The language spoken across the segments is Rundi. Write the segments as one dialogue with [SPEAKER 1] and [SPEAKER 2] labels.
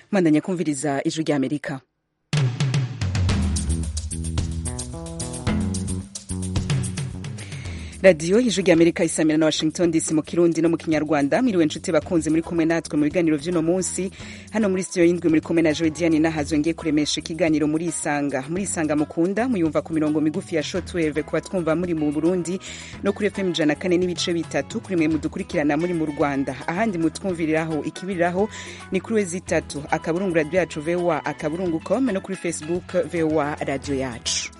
[SPEAKER 1] mwandanya kumviriza ijwi ry'amerika radiyo ijwi ry'amerika isamira na washington dc mu kirundi no mu kinyarwanda mwiriwe nshuti bakunze muri kumwe natwe mu biganiro vy'uno munsi hano muri studio y'indwi muri kumwe na jodiane nahazwe ngiye kuremesha ikiganiro muri isanga muri isanga mukunda muyumva ku mirongo migufi ya shortwave kuba twumva muri mu burundi no kuri fm ijana kane n'ibice bitatu kuri mwe mudukurikirana muri mu rwanda ahandi mutwumviriraho ikibiriraho ni kuri wezi itatu akaburungu radio yacu voa akaburungu com no kuri facebook voa radio yacu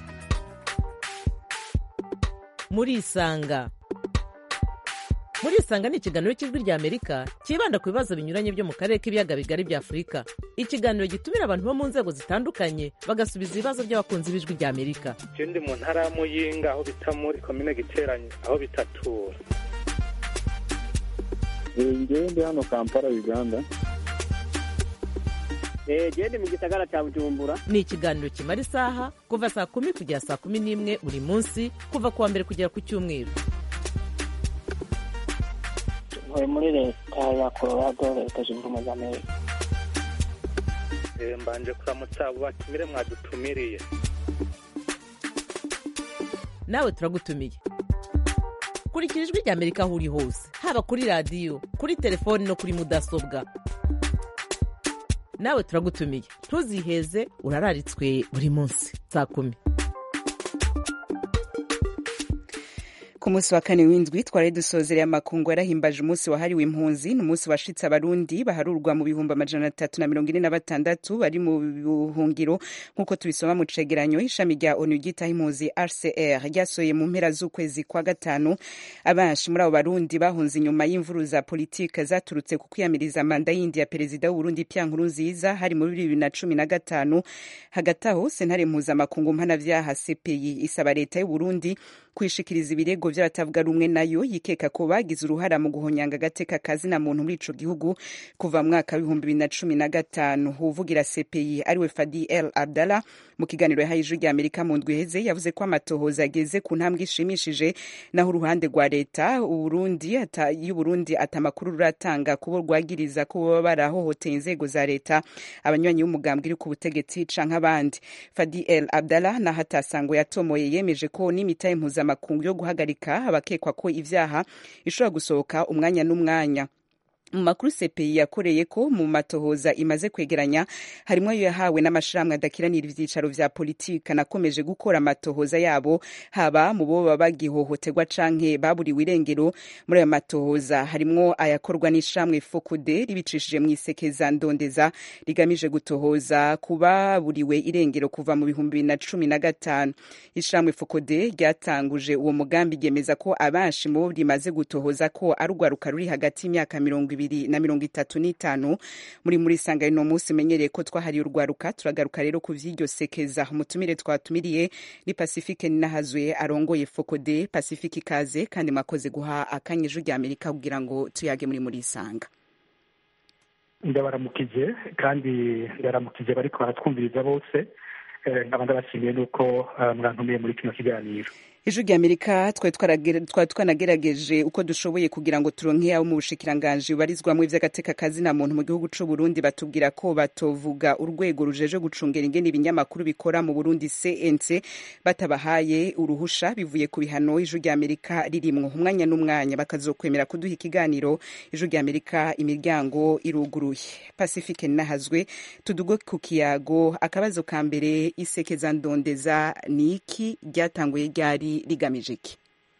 [SPEAKER 2] murisanga murisanga ni ikiganiro cy'ijwi rya amerika cyibanda ku bibazo binyuranye byo mu karere k'ibiyaga bigari bya afurika ikiganiro gitumira abantu bo mu nzego zitandukanye bagasubiza ibibazo by'abakunzi b'ijwi rya amerika
[SPEAKER 3] je ndi mu ntara ya muyinga aho bita muri komine giteranye aho bitatura
[SPEAKER 4] ngewe ndi hano kampala uganda
[SPEAKER 5] gende mu gisagara cya bujumbura
[SPEAKER 2] ni ikiganiro kimara isaha kuva saa kumi kugera saa kumi n'imwe buri munsi kuva ku wa mbere kugera ku cyumweru
[SPEAKER 6] ntuye muri leta ya colorado leta zunze ubumwe za amerika
[SPEAKER 3] Eh, mbanje kuramutsa abo batumire mwadutumiriye
[SPEAKER 2] nawe turagutumiye kurikira ijwi rya amerika aho uri hose haba kuri radiyo kuri telefoni no kuri mudasobwa nawe turagutumiye ntuziheze urararitswe buri munsi saa kumi
[SPEAKER 1] ku munsi wa kane w'indwi twari dusozereye amakungu yarahimbaje umunsi wahariwe impunzi ni umunsi washitse abarundi baharurwa mu bihumbi amajana atatu na mirongo ine na batandatu bari mu buhungiro nk'uko tubisoma mu cegeranyo ishami rya onu ryitaho impunzi rcr ryasohoye mu mpera z'ukwezi kwa gatanu abenshi muri abo barundi bahunze inyuma y'imvuru za politike zaturutse ku kwiyamiriza manda yindi ya perezida w'uburundi pia nkurunziza hari muri bibiri na cumi na gatanu hagati aho sentare mpuzamakungu mpanavyaha cpi isaba leta y'uburundi kwishikiriza ibirego vy'abatavuga rumwe nayo yikeka ko bagize uruhara mu guhonyanga agateka kazina muntu muri ico gihugu kuva mu mwaka w'ibihumbi bibiri na cumi na gatanu uwuvugira cpi ariwe fadi el abdallah mu kiganiro yahaye ijwi rya amerika mu ndwi iheze yavuze ko amatohoza ageze ku ntambwe ishimishije naho uruhande rwa leta uburundi ata, y'uburundi ata amakuru ruratanga kubo rwagiriza ko baba barahohoteye inzego za leta abanywanyi b'umugambwe iri ku butegetsi canke abandi fadi el abdallah naho atasango yatomoye yemeje ko n'imitahe mpuzamakungu yo guhagarika abakekwa ko ivyaha ishobora gusohoka umwanya n'umwanya mu makuru CPI yakoreye ko mu matohoza imaze kwegeranya harimo ayo yahawe n'amashirahamwe adakiranira ivyicaro vya politika nakomeje gukora amatohoza yabo haba mu bo baba bagihohoterwa canke baburiwe irengero muri ayo matohoza harimwo ayakorwa n'ishirahamwe Fokude ribicishije mu isekeza ndondeza rigamije gutohoza kubaburiwe irengero kuva mu bihumbi bibiri na cumi na gatanu ishirahamwe Fokude ryatanguje uwo mugambi ryemeza ko abenshi mu bo rimaze gutohoza ko ari urwaruka ruri hagati y'imyaka mirongo ibiri na mirongo itatu n'itanu muri muri sanga ino munsi menyereye ko twahariye urwaruka turagaruka rero ku vy'iryo sekeza umutumire twatumiriye ni pacifique ninahazwe arongoye fokode pacifique ikaze kandi mwakoze guha akanya ijwi rya amerika kugira ngo tuyage muri muri sanga
[SPEAKER 7] ndabaramukije kandi ndaramukije bariko baratwumviriza bose nkaba ndabashimiye nuko mwantumiye muri kino kiganiro
[SPEAKER 1] ijwi rya amerika twari twanagerageje uko dushoboye kugira ngo turonke abo mu bushikiranganji bubarizwamwo ivy'agateka kazina muntu mu gihugu c'u burundi batubwira ko batovuga urwego rujeje gucungera ingene ibinyamakuru bikora mu burundi cnc batabahaye uruhusha bivuye ku bihano ijwi rya amerika ririmwo umwanya n'umwanya bakazokwemera kuduha ikiganiro ijwi rya amerika imiryango iruguruye pacifique nahazwe tuduge ku kiyago akabazo ka mbere isekeza ndondeza ni iki ryatanguye ryari rigamije iki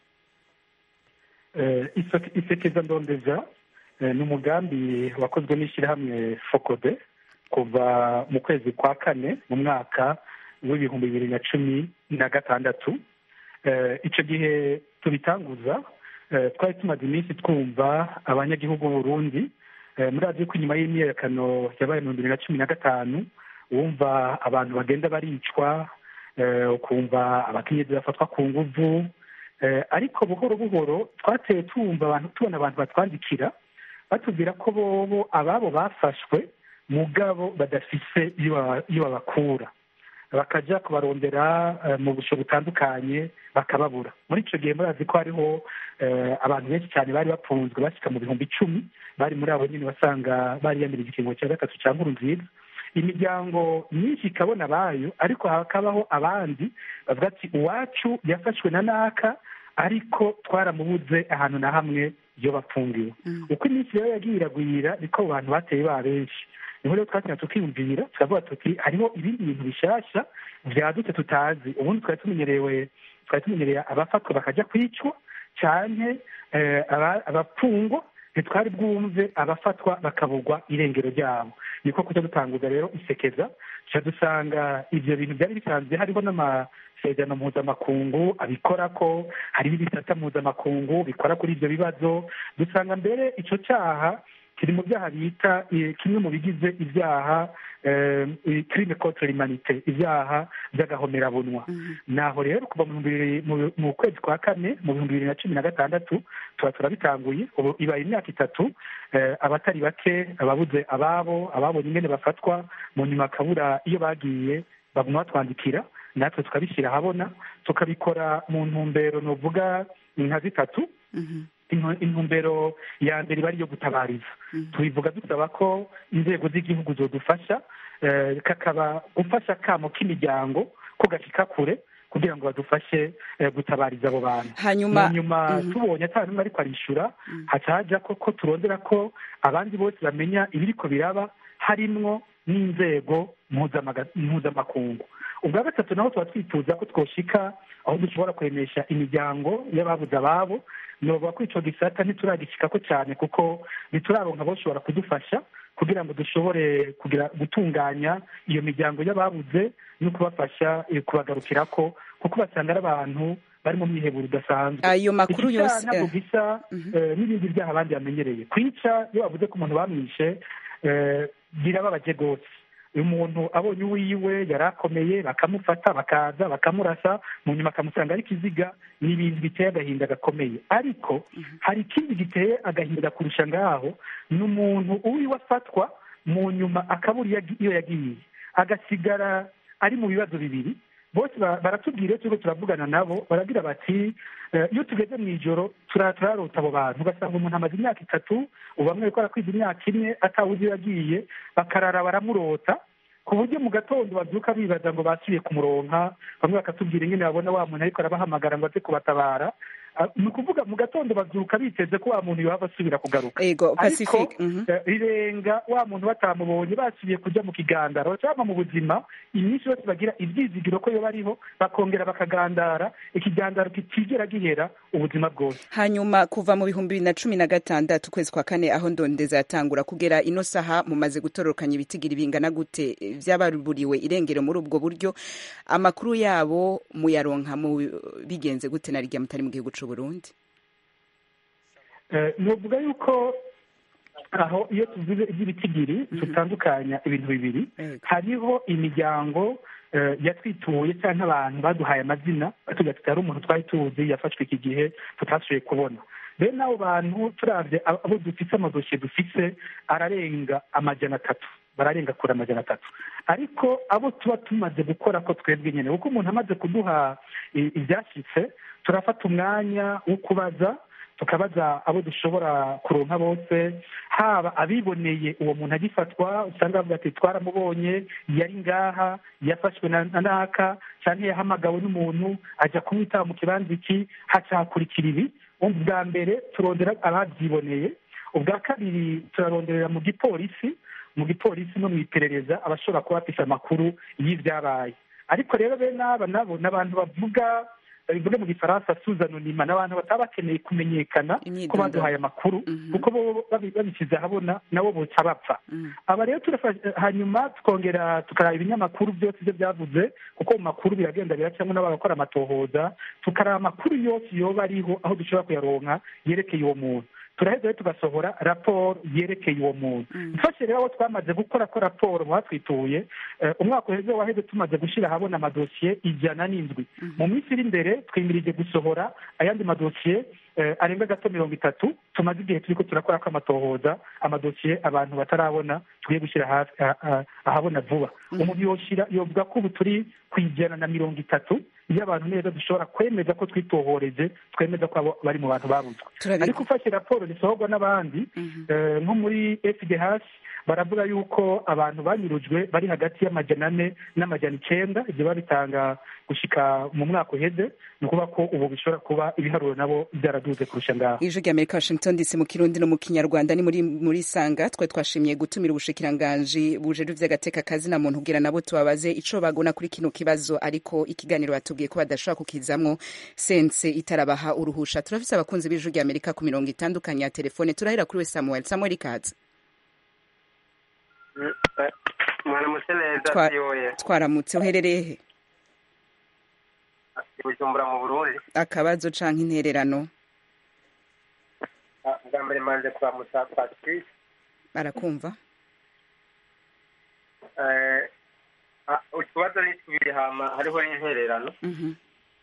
[SPEAKER 7] isekeza ndondeza ni umugambi wakozwe n'ishyirahamwe fokode kuva mu kwezi kwa kane mu mwaka w'ibihumbi bibiri na cumi na gatandatu icyo gihe tubitanguza twari tumaze iminsi twumva abanyagihugu b'uburundi muri radiyo ko inyuma y'imyiyerekano yabaye mu bibiri na cumi na gatanu wumva abantu bagenda baricwa ukumva abakenyezi bafatwa ku nguvu ariko buhoro buhoro twateye tumva abantu tubona abantu batwandikira batubwira ko bobo ababo bafashwe mugabo badafise iyo babakura bakajya kubarondera eh, mu busho butandukanye bakababura muri icyo gihe murazi ko hariho eh, abantu benshi cyane bari bafunzwe bashyika mu bihumbi icumi bari muri abo nyine basanga bariyamirije ikiringo cya gatatu cya nkuru nziza imiryango myinshi ikabona abayo ariko hakabaho abandi bavuga ati uwacu yafashwe na naka ariko twaramubuze ahantu na hamwe iyo bafungiwe uko iminsi rero yagiye iragwira niko abo bantu bateye ba benshi niho rero twatinya tukiyumvira tukavuga tuti hariho ibindi bintu bishyashya byadutse tutazi ubundi twari tumenyerewe twari tumenyereye abafatwa bakajya kwicwa cyane eh, aba- abapfungwa ntitwari bwumve abafatwa bakabugwa irengero ryabo niko kujya dutanguza rero isekeza tuca dusanga ibyo bintu byari bisanzwe hariho n'amasezerano mpuzamakungu abikora ko hariho ibisata mpuzamakungu bikora kuri ibyo bibazo dusanga mbere icyo cyaha kiri mu byaha bita eh, kimwe mu bigize ibyaha crime contre l'humanité ibyaha by'agahomerabunwa naho rero kuva mu bihumbi bibiri- mu- mu kwezi kwa kane mu bihumbi bibiri na cumi na gatandatu tuba turabitanguye ubu ibaye imyaka itatu eh, abatari bake ababuze ababo ababonye ingene bafatwa mu nyuma bakabura iyo bagiye baguma batwandikira natwe tukabishyira ahabona tukabikora mu ntumbero nuvuga nka zitatu Intu- intumbero ya mbere iba ari iyo gutabariza tubivuga dusaba ko inzego z'igihugu zodufasha eh, kakaba gufasha kamo k'imiryango ko gashika kure kugira ngo badufashe eh, gutabariza abo bantu
[SPEAKER 1] Hanyuma-
[SPEAKER 7] mu nyuma
[SPEAKER 1] Mhm.
[SPEAKER 7] tubonye ata n'umwe ariko arishyura haca haja ko ko turondera ko abandi bose bamenya ibiriko biraba harimwo n'inzego mpuzamaga- mpuzamakungu ubwa gatatu naho tuba twifuza ko twoshika aho dushobora kuremesha imiryango y'ababuze ababo novuga ko ico gisata ntituragishikako cyane kuko ntituraronka boshobora kudufasha kugira ngo dushobore kugira gutunganya iyo miryango y'ababuze no kubafasha eh, kubagarukirako kuko basanga ari abantu bari mu myiheburo idasanzwe
[SPEAKER 1] ayo makuru
[SPEAKER 7] Iki
[SPEAKER 1] yose
[SPEAKER 7] cyaha ntabwo
[SPEAKER 1] eh,
[SPEAKER 7] gisa eh, n'ibindi byaha abandi bamenyereye kwica iyo bavuze ko umuntu bamwishe eh, birababaje rwose uyu muntu abonye uwiwe yari akomeye bakamufata bakaza bakamurasa mu nyuma akamusanga ari ikiziga ni ibintu biteye agahinda gakomeye ariko hari ikindi giteye agahinda kurusha ngaho ni umuntu uwiwe afatwa mu nyuma akabura iyo agi- iyo yagiye agasigara ari mu bibazo bibiri bose ba- baratubwira iyo turiko turavugana nabo baragira bati eh, iyo tugeze mu ijoro tura- turarota abo bantu ugasanga umuntu amaze imyaka itatu ubu bamwe bariko barakwiza imyaka ine atawuzi iyo yagiye bakarara baramurota ku buryo mu gatondo babyuka bibaza ngo basubiye kumuronka bamwe bakatubwira ingene babona wa muntu ariko arabahamagara ngo aze kubatabara Ah, ni ukuvuga mu gatondo babyuka biteze ko wa muntu yohava asubira kugaruka
[SPEAKER 1] ego
[SPEAKER 7] ariko
[SPEAKER 1] pacifique mhm.
[SPEAKER 7] eh, rirenga wa muntu batamubonye basubiye kujya mu kigandaro cyangwa mu buzima iminsi yose bagira ibyizigiro ko yo bariho bakongera bakagandara ikigandaro kitigera gihera ubuzima bwose
[SPEAKER 1] hanyuma kuva mu bihumbi bibiri na cumi na gatandatu ukwezi kwa kane aho ndondeza yatangura kugera ino saha mumaze gutororokanya ibitigiri bingana gute by'abaruburiwe irengero muri ubwo buryo amakuru yabo muyaronka mu bigenze gute na rya mutari mu gihugu c'u Burundi
[SPEAKER 7] Eh, novuga yuko aho iyo tuvuze iby'ibitigiri tutandukanya ibintu bibiri
[SPEAKER 1] Yego.
[SPEAKER 7] hariho imiryango eh, yatwituye cyangwa abantu baduhaye amazina batubwira tuti hari umuntu twari tuzi yafashwe iki gihe tutashoboye kubona bene abo bantu turabye abo abo dufise amadosiye dufise ararenga amajana atatu bararenga kure amajana atatu ariko abo tuba tumaze gukora ko twebwe nyine kuko umuntu amaze kuduha i- ibyashyitse turafata umwanya wo kubaza tukabaza abo dushobora kuronka bose haba abiboneye uwo muntu agifatwa usanga bavuga ati twaramubonye yari ngaha yafashwe na na naka cyangwa yahamagawe n'umuntu ajya kumwitaba mu kibanza iki haca hakurikira ibi ubwa mbere turondera ababyiboneye ubwa kabiri turaronderera mu gipolisi mu gipolisi no mu iperereza abashobora kuba bafite amakuru y'ibyabaye ariko rero bene aba nabo ni abantu bavuga babivuge mu gifaransa suzanonima ni abantu bataba bakeneye kumenyekana ko
[SPEAKER 1] Imyidondoro.
[SPEAKER 7] baduhaye amakuru
[SPEAKER 1] Mhm.
[SPEAKER 7] kuko bo babi- babishyize ahabona nabo boca bapfa
[SPEAKER 1] Mm.
[SPEAKER 7] aba rero turafasha hanyuma tukongera tukaraba ibinyamakuru byose ibyo byavuze kuko mu makuru biragenda biracamo n'abakora amatohoza tukaraba amakuru yose yoba ariho aho dushobora kuyaronka yerekeye uwo muntu turaheza rero tugasohora raporo yerekeye uwo muntu mfashe rero abo twamaze gukora ko raporo mu batwituye eh, umwaka uheze waheze tumaze gushyira ahabona amadosiye ijana n'indwi mu minsi iri imbere twimirije gusohora ayandi madosiye eh, arenga gato mirongo itatu tumaze igihe turiko turakora ko amatohoza amadosiye abantu batarabona tugiye gushyira hafi ah, ah, ahabona vuba umuntu yoshira yovuga ko ubu turi ku ijana na mirongo itatu iyo abantu neza dushobora kwemeza ko twitohoreje twemeza ko abo bari mu bantu babuzwe
[SPEAKER 1] Turabi-
[SPEAKER 7] ariko ufashe raporo zisohorwa n'abandi eh, nko muri fdh baravuga yuko abantu banyurujwe bari hagati y'amajana ane n'amajana icenda ibyo babitanga gushika mu mwaka uheze ni ukuvuga ko ubu bishobora kuba ibiharuro nabo byaraduze kurusha ngaho
[SPEAKER 1] ijwi rya amerika washington dc mu kirundi no mu kinyarwanda ni muri muri sanga twe twashimiye gutumira ubushikiranganji bujejwe vy'agateka kazi na muntu kugira nabo tubabaze ico bagona kuri kino kibazo ariko ikiganiro batubwiye ko badashobora kukizamwo sense itarabaha uruhusha turafise abakunzi b'ijwi rya amerika ku mirongo itandukanye ya telefone turahera kuri we samuel samuel ikaze
[SPEAKER 8] mwaramutse neza
[SPEAKER 1] Twa-
[SPEAKER 8] siyoye
[SPEAKER 1] twaramutse uherereye he
[SPEAKER 8] i bujumbura mu burundi
[SPEAKER 1] akabazo canke intererano
[SPEAKER 8] Ah, bwa mbere manje kuramutsa patrice
[SPEAKER 1] barakumva
[SPEAKER 8] Eh, ah, utubazo ni tubiri hama hariho n'intererano
[SPEAKER 1] Mhm.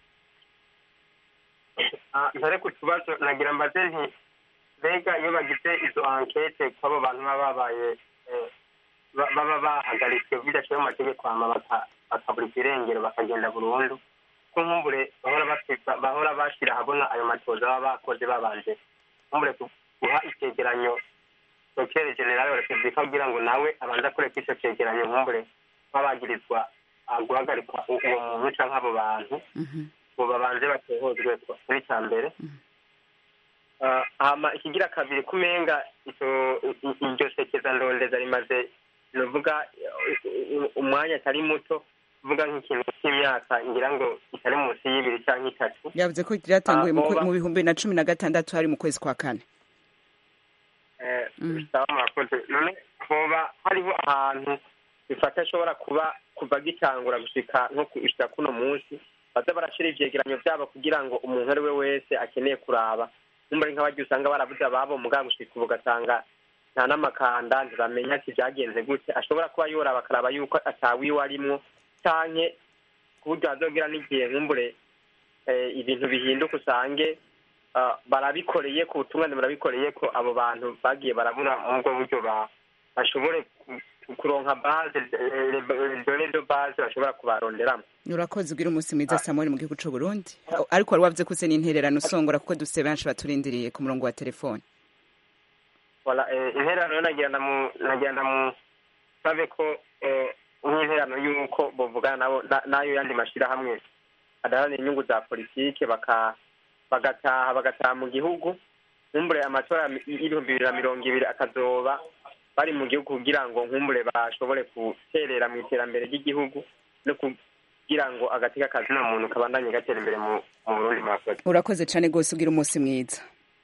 [SPEAKER 8] Ah, ntare ku tubazo nagira mbaze nti mbega iyo bagize izo ankete kw'abo bantu baba babaye eh, ba- baba bahagaritswe bidashoboye mu mategeko hama baka- bakaburika irengero bakagenda burundu ko nkumbure bahora basiga- bahora bashyira ahabona ayo matoza baba bakoze babanje nkumbure ku- guha icyegeranyo dokere generale wa repubulika kugira ngo nawe abanze akoreka icyo cyegeranyo nkumbure babagirizwa ah, guhagarikwa u- uwo muntu canke abo bantu
[SPEAKER 1] Mhm.
[SPEAKER 8] ngo babanze batohozwe kuri cya mbere Ah, hama ikigira kabiri kumenga icyo i- i- iryo sekeza ndondeza rimaze novuga umwanya atari muto vuga nk'ikintu cy'imyaka ngira ngo itari munsi y'ibiri cyangwa itatu
[SPEAKER 1] yavuze ko ryatanguye mu
[SPEAKER 8] Ah,
[SPEAKER 1] kwe-
[SPEAKER 8] boba-
[SPEAKER 1] mu bihumbi bibiri na cumi na gatandatu hari mu kwezi kwa kane
[SPEAKER 8] Eh,
[SPEAKER 1] Mm.
[SPEAKER 8] sawa murakoze none hoba hariho ahantu bifata ashobora kuba kuva gitangura gushika nko gushika kuno munsi baza barashira ivyegeranyo vyabo kugira ngo umuntu ari we wese akeneye kuraba numbari nk'abarya usanga barabuze ababo mugabo gushika ubu ugasanga nta n'amakanda ntibamenya ati vyagenze gute ashobora kuba yoraba akaraba yuko atawiwe arimwo canke ku buryo hazogira n'igihe nkumbure eh, ibintu bihinduka usange ah, barabikoreye ku butungane barabikoreye ko abo bantu bagiye barabura muri ubwo buryo ba- bashobore ku- kuronka base dore do base bashobora kubaronderamo
[SPEAKER 1] urakoze ugira umunsi mwiza samuel mu gihugu c'u burundi ariko wari wavuze ko uze n'intererano usongora kuko dufise benshi baturindiriye ku murongo wa telefone
[SPEAKER 8] Voilà, eh, intererano nagenda mu nagenda mu sabe ko eh, nk'intererano y'uko bovugana nabo na- n'ayo yandi mashirahamwe adaharanira inyungu za politike baka bagataha bagataha mu gihugu nkumbure amatora y- y'ibihumbi bibiri na mirongo ibiri akazoba bari mu gihugu kugira ngo nkumbure bashobore guterera mu iterambere ry'igihugu no kugira ngo agateka kazina muntu kabandanye gatera imbere mu mu burundi murakoze
[SPEAKER 1] urakoze cane rwose ugira umunsi mwiza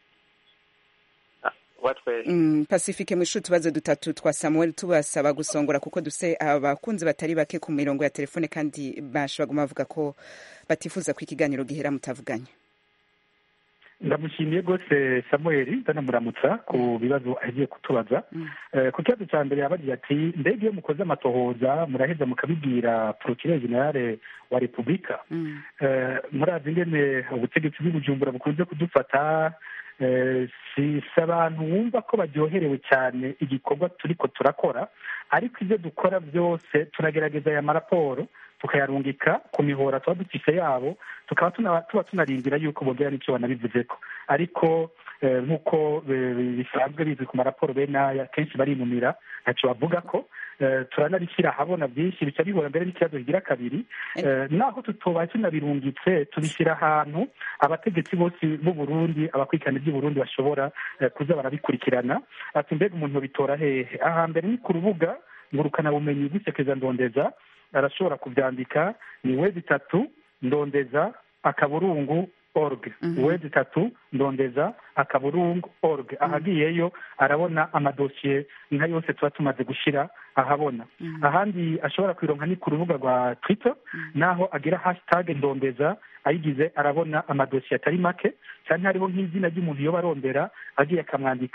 [SPEAKER 8] watwese
[SPEAKER 1] Mm, pacifique mwishu utubazo dutatu twa samuel tubasaba gusongora kuko duse abakunzi batari bake ku mirongo ya telefone kandi benshi baguma bavuga ko batifuza ko ikiganiro gihera mutavuganye
[SPEAKER 7] ndamushimiye rwose samuel ndanamuramutsa ku bibazo agiye kutubaza Eh, ku kibazo cya mbere yabagira ati mbega iyo mukoze amatohoza muraheza mukabibwira porokirere generale wa repubulika
[SPEAKER 1] Mm.
[SPEAKER 7] Eh, murazi ingene ubutegetsi bw'ibujumbura bukunze kudufata eh, si si abantu wumva ko baryoherewe cyane igikorwa turiko turakora ariko ibyo dukora byose turagerageza aya maraporo tukayarungika ku mihora tuba dufise yabo tukaba tuna- tuba tunarindira yuko bongera n'icyo banabivuzeko ariko eh, nk'uko eh, bisanzwe bizwi ku maraporo bene aya kenshi barinumira ntacyo bavuga ko eh, turanabishyira ahabona byinshi bica bihura mbere n'ikibazo kigira kabiri Eh, naho tutoba tunabirungitse tubishyira ahantu abategetsi bose b'u Burundi abakurikirana iby'u Burundi bashobora eh, kuza barabikurikirana ati mbega umuntu bitora hehe ahambere ni ku rubuga ngurukanabumenyi bw'isekeza ndondeza arashobora kubyandika ni wezi itatu ndondeza akaburungu org
[SPEAKER 1] Mhm.
[SPEAKER 7] wezi itatu ndondeza akaburungu org ahagiyeyo arabona amadosiye nka yose tuba tumaze gushyira ahabona ahandi ashobora kwironka ni ku rubuga rwa twitter naho agira hashtag ndondeza ayigize arabona amadosiye atari make cyane hariho nk'izina ry'umuntu yoba arondera agiye akamwandika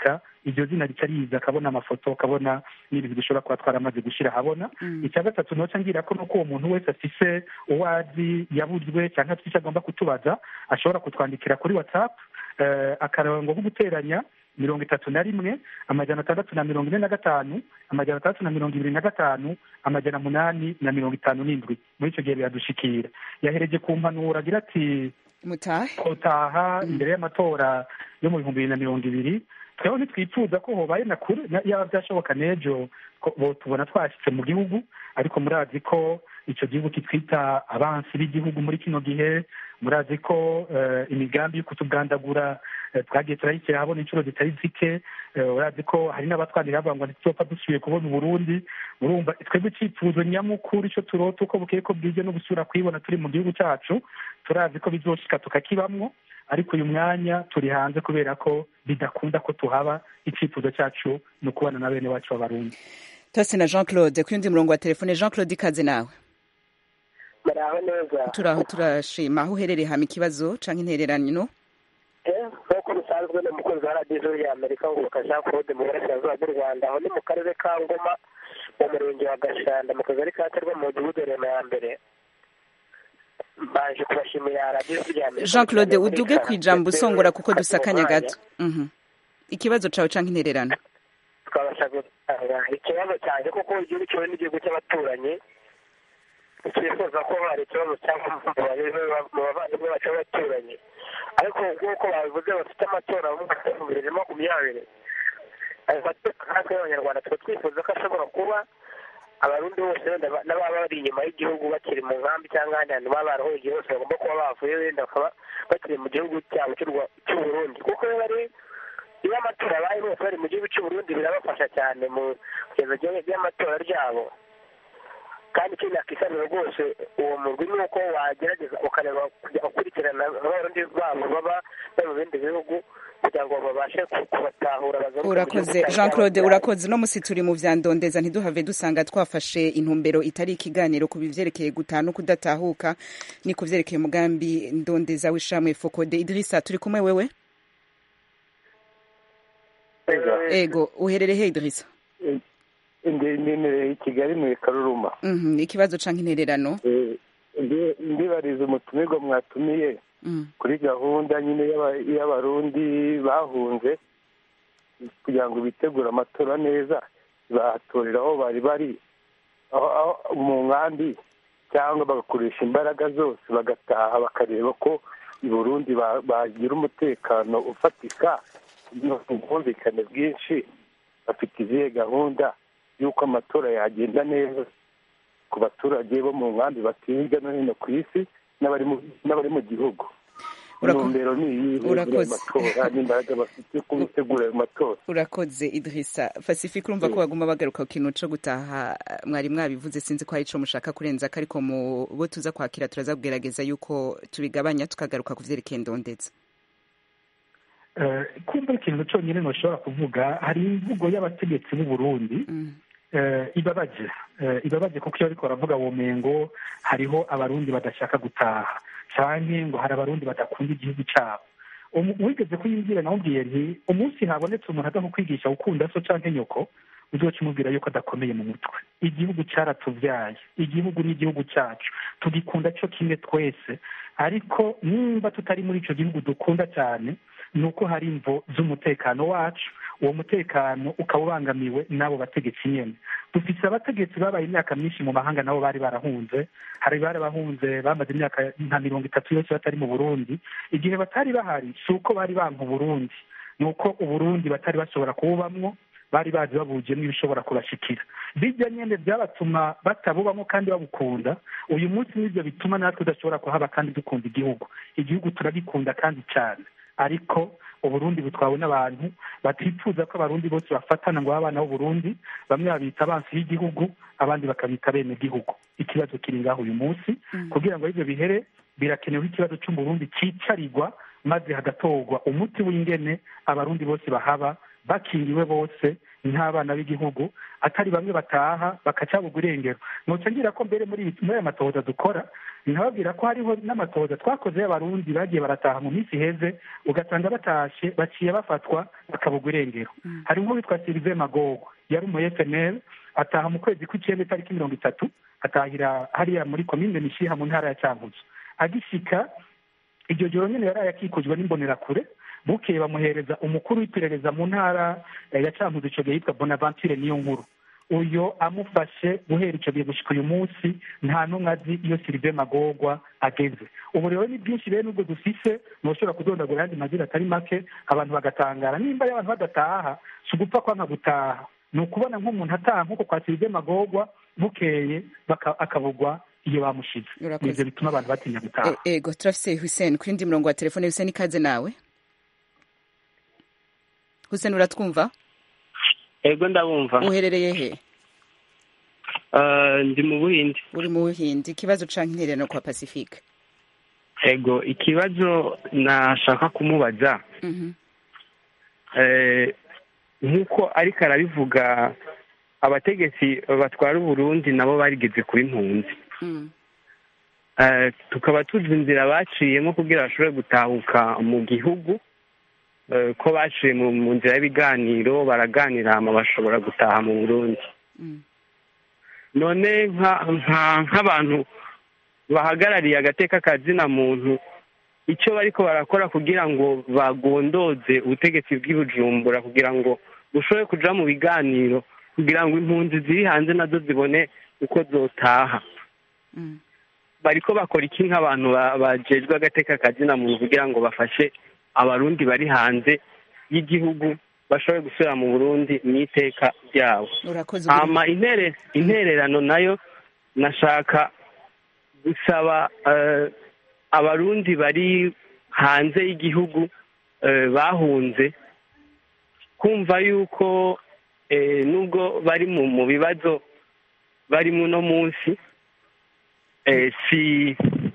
[SPEAKER 7] iryo zina rica riza akabona amafoto akabona n'ibintu dushobora kuba twaramaze gushyira ahabona icya gatatu noca ngira ko nuko uwo muntu wese afise uwo azi yabuzwe cyangwa afite icyo agomba kutubaza ashobora kutwandikira kuri whatsapp eh, akarongo ko guteranya mirongo itatu na rimwe amajana atandatu na mirongo ine na gatanu amajana atandatu na mirongo ibiri na gatanu amajana munani na mirongo itanu n'indwi muri icyo gihe biradushikira yahereje ku mpanuro agira ati
[SPEAKER 1] mutahe
[SPEAKER 7] kotaha imbere y'amatora yo mu bihumbi bibiri na mirongo ibiri tweho ntitwifuza ko hobaye na kure na- yaba byashoboka n'ejo ko bo tubona twashyitse mu gihugu ariko murazi ko icyo gihugu kitwita abansi b'igihugu muri kino gihe murazi ko eh, imigambi yo kutugandagura eh, twagiye turayishyira habona inshuro zitari zike eh, urazi ko hari n'abatwanira bavuga ngo ntituzopfa dusubiye kubona uburundi murumva twebwe icyifuzo nyamukuru icyo turota uko bukeye ko bwije no gusubira kuyibona turi mu gihugu cyacu turazi ko bizoshika tukakibamwo ariko uyu mwanya turi hanze kubera ko bidakunda ko tuhaba icyifuzo cyacu ni ukubana na bene wacu b'abarundi
[SPEAKER 1] tose na jean claude ku yundi murongo wa telefone jean claude ikaze nawe
[SPEAKER 6] muraho neza
[SPEAKER 1] turaho turashima aho uherereye hama ikibazo canke intererano
[SPEAKER 6] Eh, nk'uko bisanzwe ni umukozi wa radiyo y'amerika ngo Jean claude mu burasirazuba bw'u rwanda aho ni mu karere ka ngoma mu murenge wa gashanda mu kagari ka terwa mu mudugudu rema ya mbere baje kubashimira radiyo y'amerika
[SPEAKER 1] jean claude uduge ku ijambo usongora kuko dusakanya gato Mhm. ikibazo cawe canke intererano
[SPEAKER 6] tukabasha gutanga ikibazo cyanjye kuko igihugu cyawe n'igihugu cy'abaturanyi twifuza ko hari ikibazo cyangwa mu bavandimwe bacu b'abaturanyi ariko nk'uko babivuze bafite amatora mu mwaka w'ibihumbi bibiri na makumyabiri ayo matora natwe y'abanyarwanda tuba twifuza ko ashobora kuba abarundi bose wenda ba- n'ababa bari inyuma y'igihugu bakiri mu nkambi cyangwa ahandi hantu baba barahoye hose bagomba kuba bavuye wenda bakaba bakiri mu gihugu cyabo cy'u Rwa- cy'u Burundi kuko iyo bari iyo amatora abaye bose bari mu gihugu cy'u Burundi birabafasha cyane mu kugeza ry'amatora ryabo kandi ikindi nakisabira rwose uwo murwi ni uko wagerageza ukareba kujya ukurikirana abarundi babo baba bari mu bindi bihugu kugira ngo babashe ku- kubatahura bagaruke mu
[SPEAKER 1] urakoze
[SPEAKER 6] gihugu
[SPEAKER 1] jean
[SPEAKER 6] cyabo
[SPEAKER 1] claude
[SPEAKER 6] cyabo.
[SPEAKER 1] urakoze uno musi turi mu vya ndondeza ntiduhave dusanga twafashe intumbero itari ikiganiro ku bivyerekeye gutaha no kudatahuka ni ku vyerekeye umugambi ndondeza w'ishamwe fokode idrisa turi kumwe wewe ego uherere he idrisa
[SPEAKER 9] ndemereye i kigali mu karuruma
[SPEAKER 1] Mhm, ikibazo canke intererano
[SPEAKER 9] Eh, ndi- ndibariza umutumirwa mwatumiye
[SPEAKER 1] Mhm.
[SPEAKER 9] kuri gahunda nyine y'aba- y'abarundi bahunze kugira ngo bitegure amatora neza bahatorera aho bari bari aho aho mu nkambi cyangwa bagakoresha imbaraga zose bagataha bakareba ko i burundi ba- bagira umutekano ufatika ubwumvikane bwinshi bafite izihe gahunda y'uko amatora yagenda neza ku baturage bo mu nkambi batuye hirya no hino ku isi n'abari mu- n'abari mu gihugu
[SPEAKER 1] Urako-
[SPEAKER 9] intumbero ni iyihe
[SPEAKER 1] Urakoze.
[SPEAKER 9] matora n'imbaraga bafite ku bitegura ayo matora
[SPEAKER 1] urakoze idrisa pacifique urumva ko baguma bagaruka ku kintu co gutaha mwari mwabivuze sinzi ko hari ico mushaka kurenza ko ariko mu bo tuza kwakira turaza kugerageza yuko tubigabanya tukagaruka ku vyerekeye ndondeza
[SPEAKER 7] Eh, kumva ikintu cyonyine ntushobora kuvuga hari imvugo y'abategetsi b'u Burundi eh, ibabaje Eh, ibabaje kuko iyo ariko baravuga womengo hariho abarundi badashaka gutaha canke ngo hari abarundi badakunda igihugu cyabo Umu- wigeze kuyimbwira namubwiye nti umunsi habonetse umuntu aza kukwigisha gukunda so canke nyoko uzoca umubwira yuko adakomeye mu mutwe igihugu cyaratubyaye igihugu ni igihugu cyacu tugikunda cyo kimwe twese ariko nimba tutari muri icyo gihugu dukunda cyane ni uko hari imvo z'umutekano wacu uwo mutekano ukaba ubangamiwe n'abo bategetsi nyine dufite abategetsi babaye imyaka myinshi mu mahanga nabo bari barahunze hari bari bahunze bamaze imyaka nka mirongo itatu yose batari mu burundi igihe batari bahari si uko bari banka uburundi ni uko uburundi batari bashobora kububamwo bari bazi babugiyemo ibishobora kubashikira bijya nyine byabatuma batabubamo kandi babukunda uyu munsi nibyo bituma natwe tudashobora kuhaba kandi dukunda igihugu igihugu turagikunda kandi cyane ariko uburundi butwawe n'abantu batifuza ko abarundi bose bafatana ngo babe abana b'uburundi bamwe babita abansi b'igihugu abandi bakabita bene gihugu ikibazo kiri ngaho uyu munsi kugira ngo ibyo bihere birakenewe ikibazo cy'umurundi cyicarirwa maze hagatorwa umuti w'ingene abarundi bose bahaba bakingiwe bose nk'abana b'igihugu atari bamwe bataha bakacabugwa irengero nuca ngira ko mbere muri muri aya matohoza dukora nkababwira ko hariho n'amatohoza twakoze y'abarundi bagiye barataha mu minsi iheze ugasanga batashe baciye bafatwa bakabugwa irengero hari nk'uwitwa silive magogo yari umu fnl ataha mu kwezi kw'icyenda itariki mirongo itatu atahira hariya muri komine mishiha mu ntara ya cyanguzo agishika iryo joro nyine yari yakikujwe n'imbonerakure bukeye bamuhereza umukuru w'iperereza mu ntara ya cyanguzo icyo gihe yitwa bonaventure niyo nkuru uyo amufashe guhera icyo gihe gushyika uyu munsi nta n'umwe azi iyo silive magogwa ageze ubu rero ni byinshi rero nubwo dufise ntushobora kudondagura ayandi mazina atari make abantu bagatangara nimba iyo abantu badataha si ugupfa kwanga gutaha ni ukubona nk'umuntu ataha nk'uko kwa silive magogwa bukeye akabugwa iyo bamushize nibyo bituma abantu batinya gutaha
[SPEAKER 1] ego turafise hussein ku yindi murongo wa telefone hussein ikaze nawe hussein uratwumva
[SPEAKER 10] ego ndabumva
[SPEAKER 1] uherereye he
[SPEAKER 10] ndi mu buhindi
[SPEAKER 1] uri mu buhindi ikibazo canke intererano kwa pacifique
[SPEAKER 10] ego ikibazo nashaka kumubaza nk'uko ariko arabivuga abategetsi batwara uburundi nabo barigeze kuba impunzi tukaba tuzi inzira baciyemo kugira bashobore gutahuka mu gihugu ko baciye mu nzira y'ibiganiro baraganira hama bashobora gutaha mu burundi none nk'abantu bahagarariye agateka kazina muntu icyo bariko barakora kugira ngo bagondoze ubutegetsi bw'ibujumbura kugira ngo bushobore kuja mu biganiro kugira ngo impunzi ziri hanze nazo zibone uko zotaha bariko bakora iki nk'abantu bajejwe agateka kazina muntu kugira ngo bafashe abarundi bari hanze y'igihugu bashobore gusubira mu burundi mu iteka ryabo hama intererano nayo nashaka gusaba abarundi bari hanze y'igihugu bahunze kumva yuko nubwo bari mu bibazo bari muno munsi si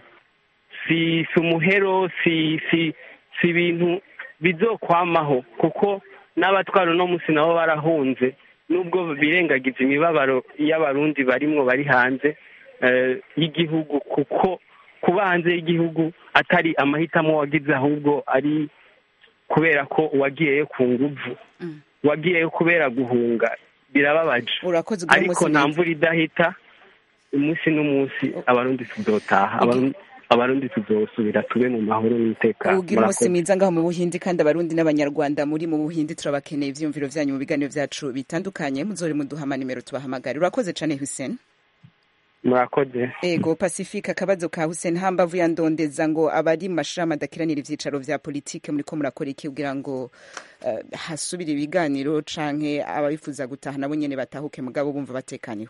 [SPEAKER 10] si si umuhero si si si ibintu bizokwamaho kuko n'abatwara uno munsi nabo barahunze nubwo birengagiza imibabaro y'abarundi barimwo bari hanze y'igihugu kuko kuba hanze y'igihugu atari amahitamo wagize ahubwo ari kubera ko wagiyeyo ku nguvu wagiyeyo kubera guhunga birababaje ariko nta mvura idahita umunsi n'umunsi abarundi tuzotaha abarundi tuzosubira tube mu mahoro n'umutekano
[SPEAKER 1] ugira umunsi mwiza ngaho mu buhindi kandi abarundi n'abanyarwanda muri mu buhindi turabakeneye ivyiyumviro vyanyu mu biganiro vyacu bitandukanye muzore muduhama nimero tubahamagare urakoze cane hussein
[SPEAKER 10] murakoze
[SPEAKER 1] ego pacifique akabazo ka hussein hambavu ya ndondeza ngo abari mu mashirahamwe adakiranira ivyicaro vya politike muriko murakora iki kugira ngo uh, hasubire ibiganiro canke ababifuza gutaha nabo nyene batahuke mugabo bumva batekaniwe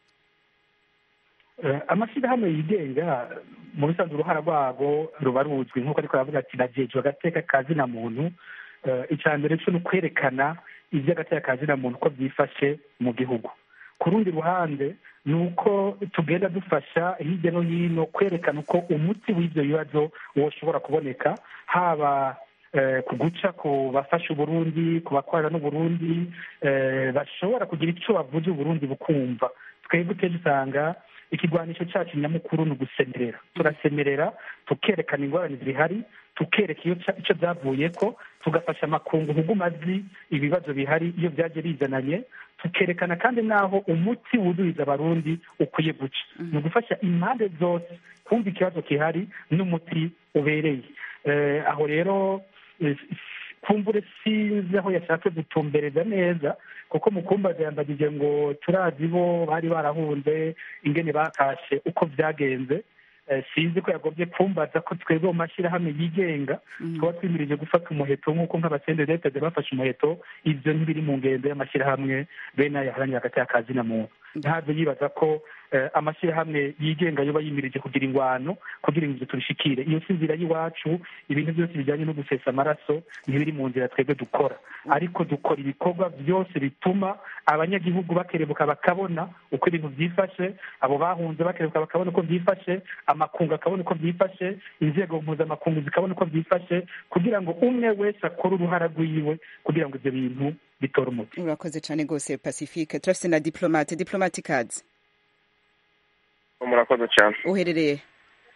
[SPEAKER 7] amashyirahamwe yigenga mu bisanzwe uruhara rwabo ruba ruzwi nk'uko ariko aravuga ati nagejwe agateka ka zina muntu icya mbere cyo ni ukwerekana iby'agateka ka zina muntu uko byifashe mu gihugu ku rundi ruhande ni uko tugenda dufasha hirya no hino kwerekana uko umuti w'ibyo bibazo woshobora kuboneka haba ku guca ku bafasha uburundi ku bakorera n'uburundi bashobora kugira icyo bavuze uburundi bukumva twebwe kenshi usanga ikigwanisho cyacu nyamukuru ni ugusemerera turasemerera tukerekana ingorane zihari tukereka icyo byavuye ko tugafasha amakungu nk'uguma azi ibibazo bihari iyo byaje bizananye tukerekana kandi n'aho umuti wuzuriza abarundi ukwiye guca ni ugufasha impande zose kumva ikibazo gihari n'umuti ubereye aho rero kumbure sinzi aho yashatse gutumbereza neza kuko mu kumbaza yambagije ngo turazi bo bari barahunze ingene batashe uko byagenze sinzi ko yagobye kumbaza ko twebwe mu mashyirahamwe yigenga tuba twimirije gufata umuheto nk'uko nk'abasendedetade bafashe umuheto ibyo ntibiri mu ngendo y'amashyirahamwe bene ayaharanira hagati y'akazi na muntu ntabwo yibaza ko amashyirahamwe yigenga yoba yimirije kugira ingwano kugira ngo ibyo tubishikire iyo si inzira y'iwacu ibintu byose bijyanye no gusesa amaraso ntibiri mu nzira twebwe dukora ariko dukora ibikorwa byose bituma abanyagihugu bakerebuka bakabona uko ibintu byifashe abo bahunze bakerebuka bakabona uko byifashe amakungu akabona uko byifashe inzego mpuzamakungu zikabona uko byifashe kugira ngo umwe wese akore uruhara rwiwe kugira ngo ibyo bintu bitore umuti
[SPEAKER 1] urakoze cyane rwose pacifique turafite na diplomate diplomate kazi
[SPEAKER 11] murakoze cyane
[SPEAKER 1] uherereye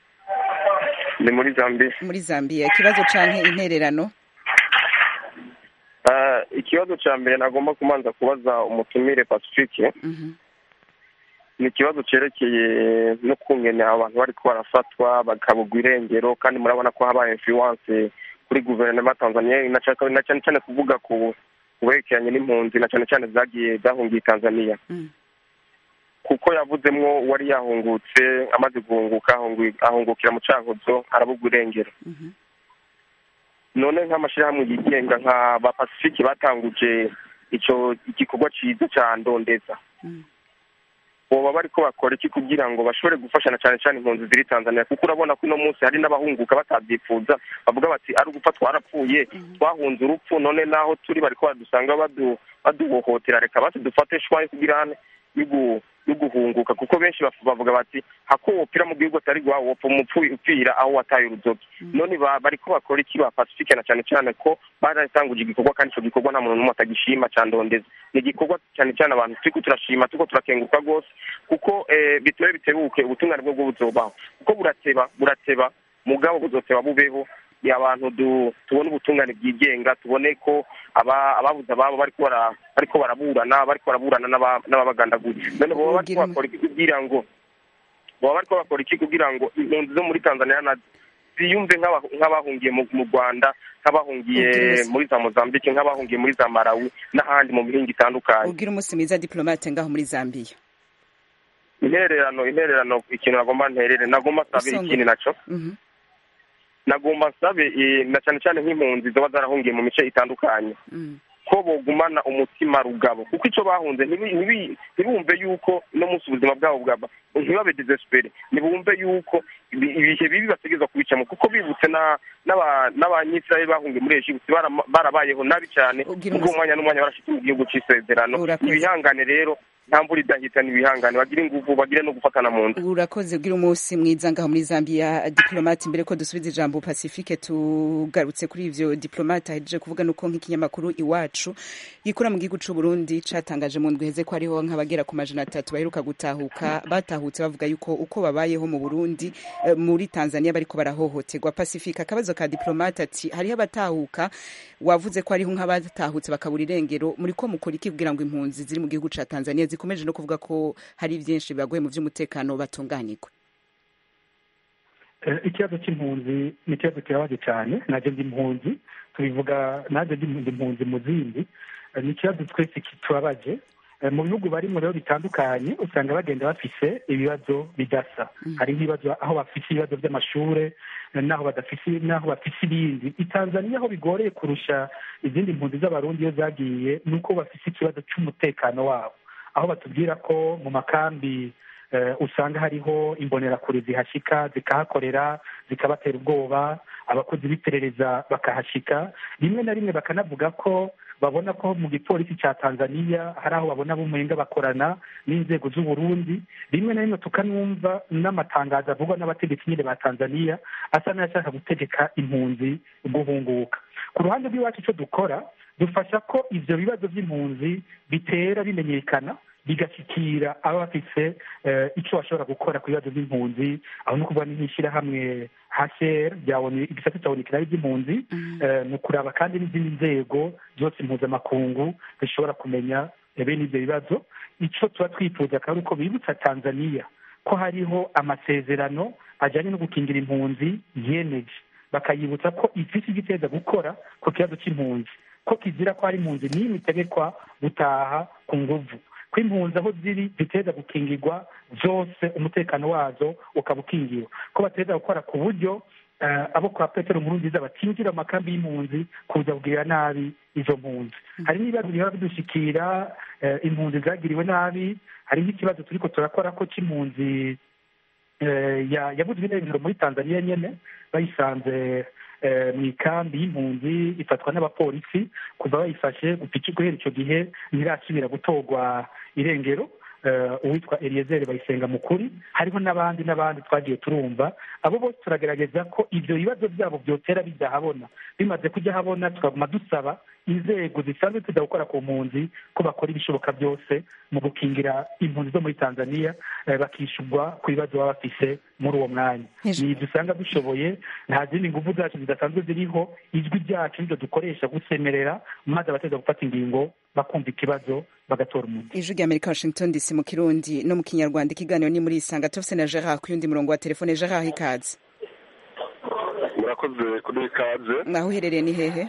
[SPEAKER 11] ni muri zambia
[SPEAKER 1] muri zambia ikibazo canke intererano
[SPEAKER 11] Ah, ikibazo cya mbere nagomba kumanza kubaza umutumire pacifique ni ikibazo cyerekeye no kungene abantu bari barafatwa bakabugwa irengero kandi murabona ko habaye influence kuri guverinoma ya tanzania na cyane na cyane cyane kuvuga ku ku berekeranye n'impunzi na cyane cyane zagiye zahungiye tanzania kuko yavuzemwo uwari yahungutse amaze guhunguka ahungu- ahungukira mu cankuzo arabugwa irengero none nk'amashyirahamwe yigenga nka ba pacifique batanguje icyo igikorwa cyiza cya ndondeza boba bariko bakora iki kugira ngo bashobore gufashana cyane cyane impunzi ziri tanzania kuko urabona ko uno munsi hari n'abahunguka batabyifuza bavuga bati ari ugupfa twarapfuye twahunze urupfu none naho turi bariko badusanga badu- baduhohotera reka basi dufate shwaye kugira hane y'ugu- y'uguhunguka kuko benshi baf- bavuga bati hako wopfira mu gihugu atari gwawe wopfa umupfu upfira aho wataye uruzogi none ba- bariko bakora iki ba pacifique na cyane cyane ko baratanguje igikorwa kandi ico gikorwa nta muntu n'umwe atagishima ca ndondeza ni igikorwa cyane cyane abantu turiko turashima turiko turakenguka rwose kuko eh, bitube bitebuke ubutungane bwo bwo buzobaho kuko burateba burateba mugabo buzoteba bubeho ni abantu du- tubone ubutungane bwigenga tubone ko aba- ababuze ababo bariko bara- bariko baraburana bariko baraburana n'aba- n'ababagandaguye none boba bariko bakora iki kugira ngo boba bariko bakora iki kugira ngo impunzi zo muri tanzania na ziyumve nk'aba- nk'abahungiye mu mu rwanda nk'abahungiye
[SPEAKER 1] Ubwiriza.
[SPEAKER 11] muri za mozambique nk'abahungiye muri za malawi n'ahandi mu mihinga itandukanye
[SPEAKER 1] ubwira umunsi mwiza diplomate ngaho muri zambia
[SPEAKER 11] intererano intererano ikintu nagomba nterere nagomba sabe
[SPEAKER 1] Usonga.
[SPEAKER 11] ikindi naco
[SPEAKER 1] Mhm.
[SPEAKER 11] nagomba nsabe eh, na cyane cyane nk'impunzi ziba zarahungiye mu mice itandukanye
[SPEAKER 1] Mm.
[SPEAKER 11] ko bogumana umutima rugabo kuko icyo bahunze ntibi- ntibi- ntibumve yuko no munsi ubuzima bwabo bwaba ntibabe desespere ntibumve yuko ibi- ibihe bibi bategerezwa kubicamo kuko bibutse na- n'aba- n'abanyisirayeli bahungiye muri egiputi barama- barabayeho nabi cyane
[SPEAKER 1] Ubwira
[SPEAKER 11] ubwo
[SPEAKER 1] umusa-
[SPEAKER 11] umwanya n'umwanya barashitse mu gihugu c'isezerano
[SPEAKER 1] Urakoze.
[SPEAKER 11] ibihangane rero nta mvura idahita n'ibihangane bagire inguvu bagire no gufatana mu nda
[SPEAKER 1] urakoze ubwira umunsi mwiza ngaho muri zambia diplomate mbere ko dusubiza ijambo pacifique tugarutse kuri ivyo diplomate ahejeje kuvuga nuko nk'ikinyamakuru iwacu gikura mu gihugu c'u burundi catangaje mu ndwi heze ko hariho nk'abagera ku majana atatu baheruka gutahuka batahutse bavuga yuko uko babayeho mu burundi eh, muri tanzania bariko barahohoterwa pacifique akabazo ka diplomate ati hariho abatahuka wavuze ko hariho nk'abatahutse bakabura irengero muri ko mukora iki kugira ngo impunzi ziri mu gihugu ca tanzania zikomeje no kuvuga ko hari byinshi bibagoye mu by'umutekano batunganirwe
[SPEAKER 7] Eh, ikibazo cy'impunzi ni ikibazo kibabaje cyane najye ndi impunzi tubivuga najye ndi ndi impunzi mu zindi Eh, ni ikibazo twese kitubabaje Eh, mu bihugu barimo rero bitandukanye usanga bagenda bafise ibibazo bidasa hari nk'ibibazo aho bafise ibibazo by'amashure eh, n'aho badafise n'aho bafise ibindi i tanzania aho bigoreye kurusha izindi mpunzi z'abarundi iyo zagiye ni uko bafise ikibazo cy'umutekano wabo aho batubwira ko mu makambi eh, usanga hariho imbonerakure zihashika zikahakorera zikabatera ubwoba abakozi b'iperereza bakahashika rimwe na rimwe bakanavuga ko babona ko mu gipolisi cya tanzania hari aho babona bumenga bakorana n'inzego z'uburundi rimwe na rimwe tukanumva n'amatangazo avugwa n'abategetsi nyine ba tanzania asa n'ayashaka gutegeka impunzi guhunguka ku ruhande rw'iwacu icyo dukora dufasha ko ivyo bibazo by'impunzi bitera bimenyekana bigashyikira aba bafise eh, icyo bashobora gukora ku bibazo by'impunzi aho ni ukuvuga n'ishyirahamwe hcr ryabona igisate cya onikirari by'impunzi eh, ni ukuraba kandi n'izindi nzego zose mpuzamakungu zishobora kumenya eh, bene ibyo bibazo icyo tuba twifuza akaba ari uko bibutsa tanzania ko hariho amasezerano ajyanye no gukingira impunzi yemeje bakayibutsa ko ifite icyo iteza gukora ku kibazo cy'impunzi ko kizira ko hari impunzi n'imwe itegekwa gutaha ku nguvu ko impunzi aho ziri ziteza gukingirwa zose umutekano wazo ukaba ukingiwe ko bateza gukora ku buryo eh, abo kwa petero nkurunziza batinjira mu makambi y'impunzi kuza kugirira nabi izo mpunzi hari n'ibibazo bihora bidushikira eh, impunzi zagiriwe nabi hari nk'ikibazo turiko turakora ko c'impunzi eh, ya- yabuzwe irengero muri tanzania nyene bayisanze eh, mu ikambi y'impunzi ifatwa n'abapolisi kuva bayifashe gupfa guhera icyo gihe ntirasubira gutorwa irengero eh, uwitwa eliyezeri bayisenga mukuri hariho n'abandi n'abandi twagiye turumva abo bose turagerageza ko ibyo bibazo byabo byotera bijya habona bimaze kujya habona tukaguma dusaba inzego zisanzwe tuza gukora ku mpunzi ko bakora ibishoboka byose mu gukingira impunzi zo muri tanzania eh, bakishyurwa ku bibazo baba bafise muri uwo mwanya ni ibyo usanga dushoboye nta zindi nguvu zacu zidasanzwe ziriho ijwi ryacu niryo dukoresha gusemerera maze abateza gufata ingingo bakumva ikibazo bagatora umuti
[SPEAKER 1] ijwi rya amerika washington dc mu kirundi no mu kinyarwanda ikiganiro ni muri isanga tufise na gerard ku yundi murongo wa telefone gerard ikaze
[SPEAKER 12] murakoze kuri ikaze
[SPEAKER 1] mwaho uherereye ni hehe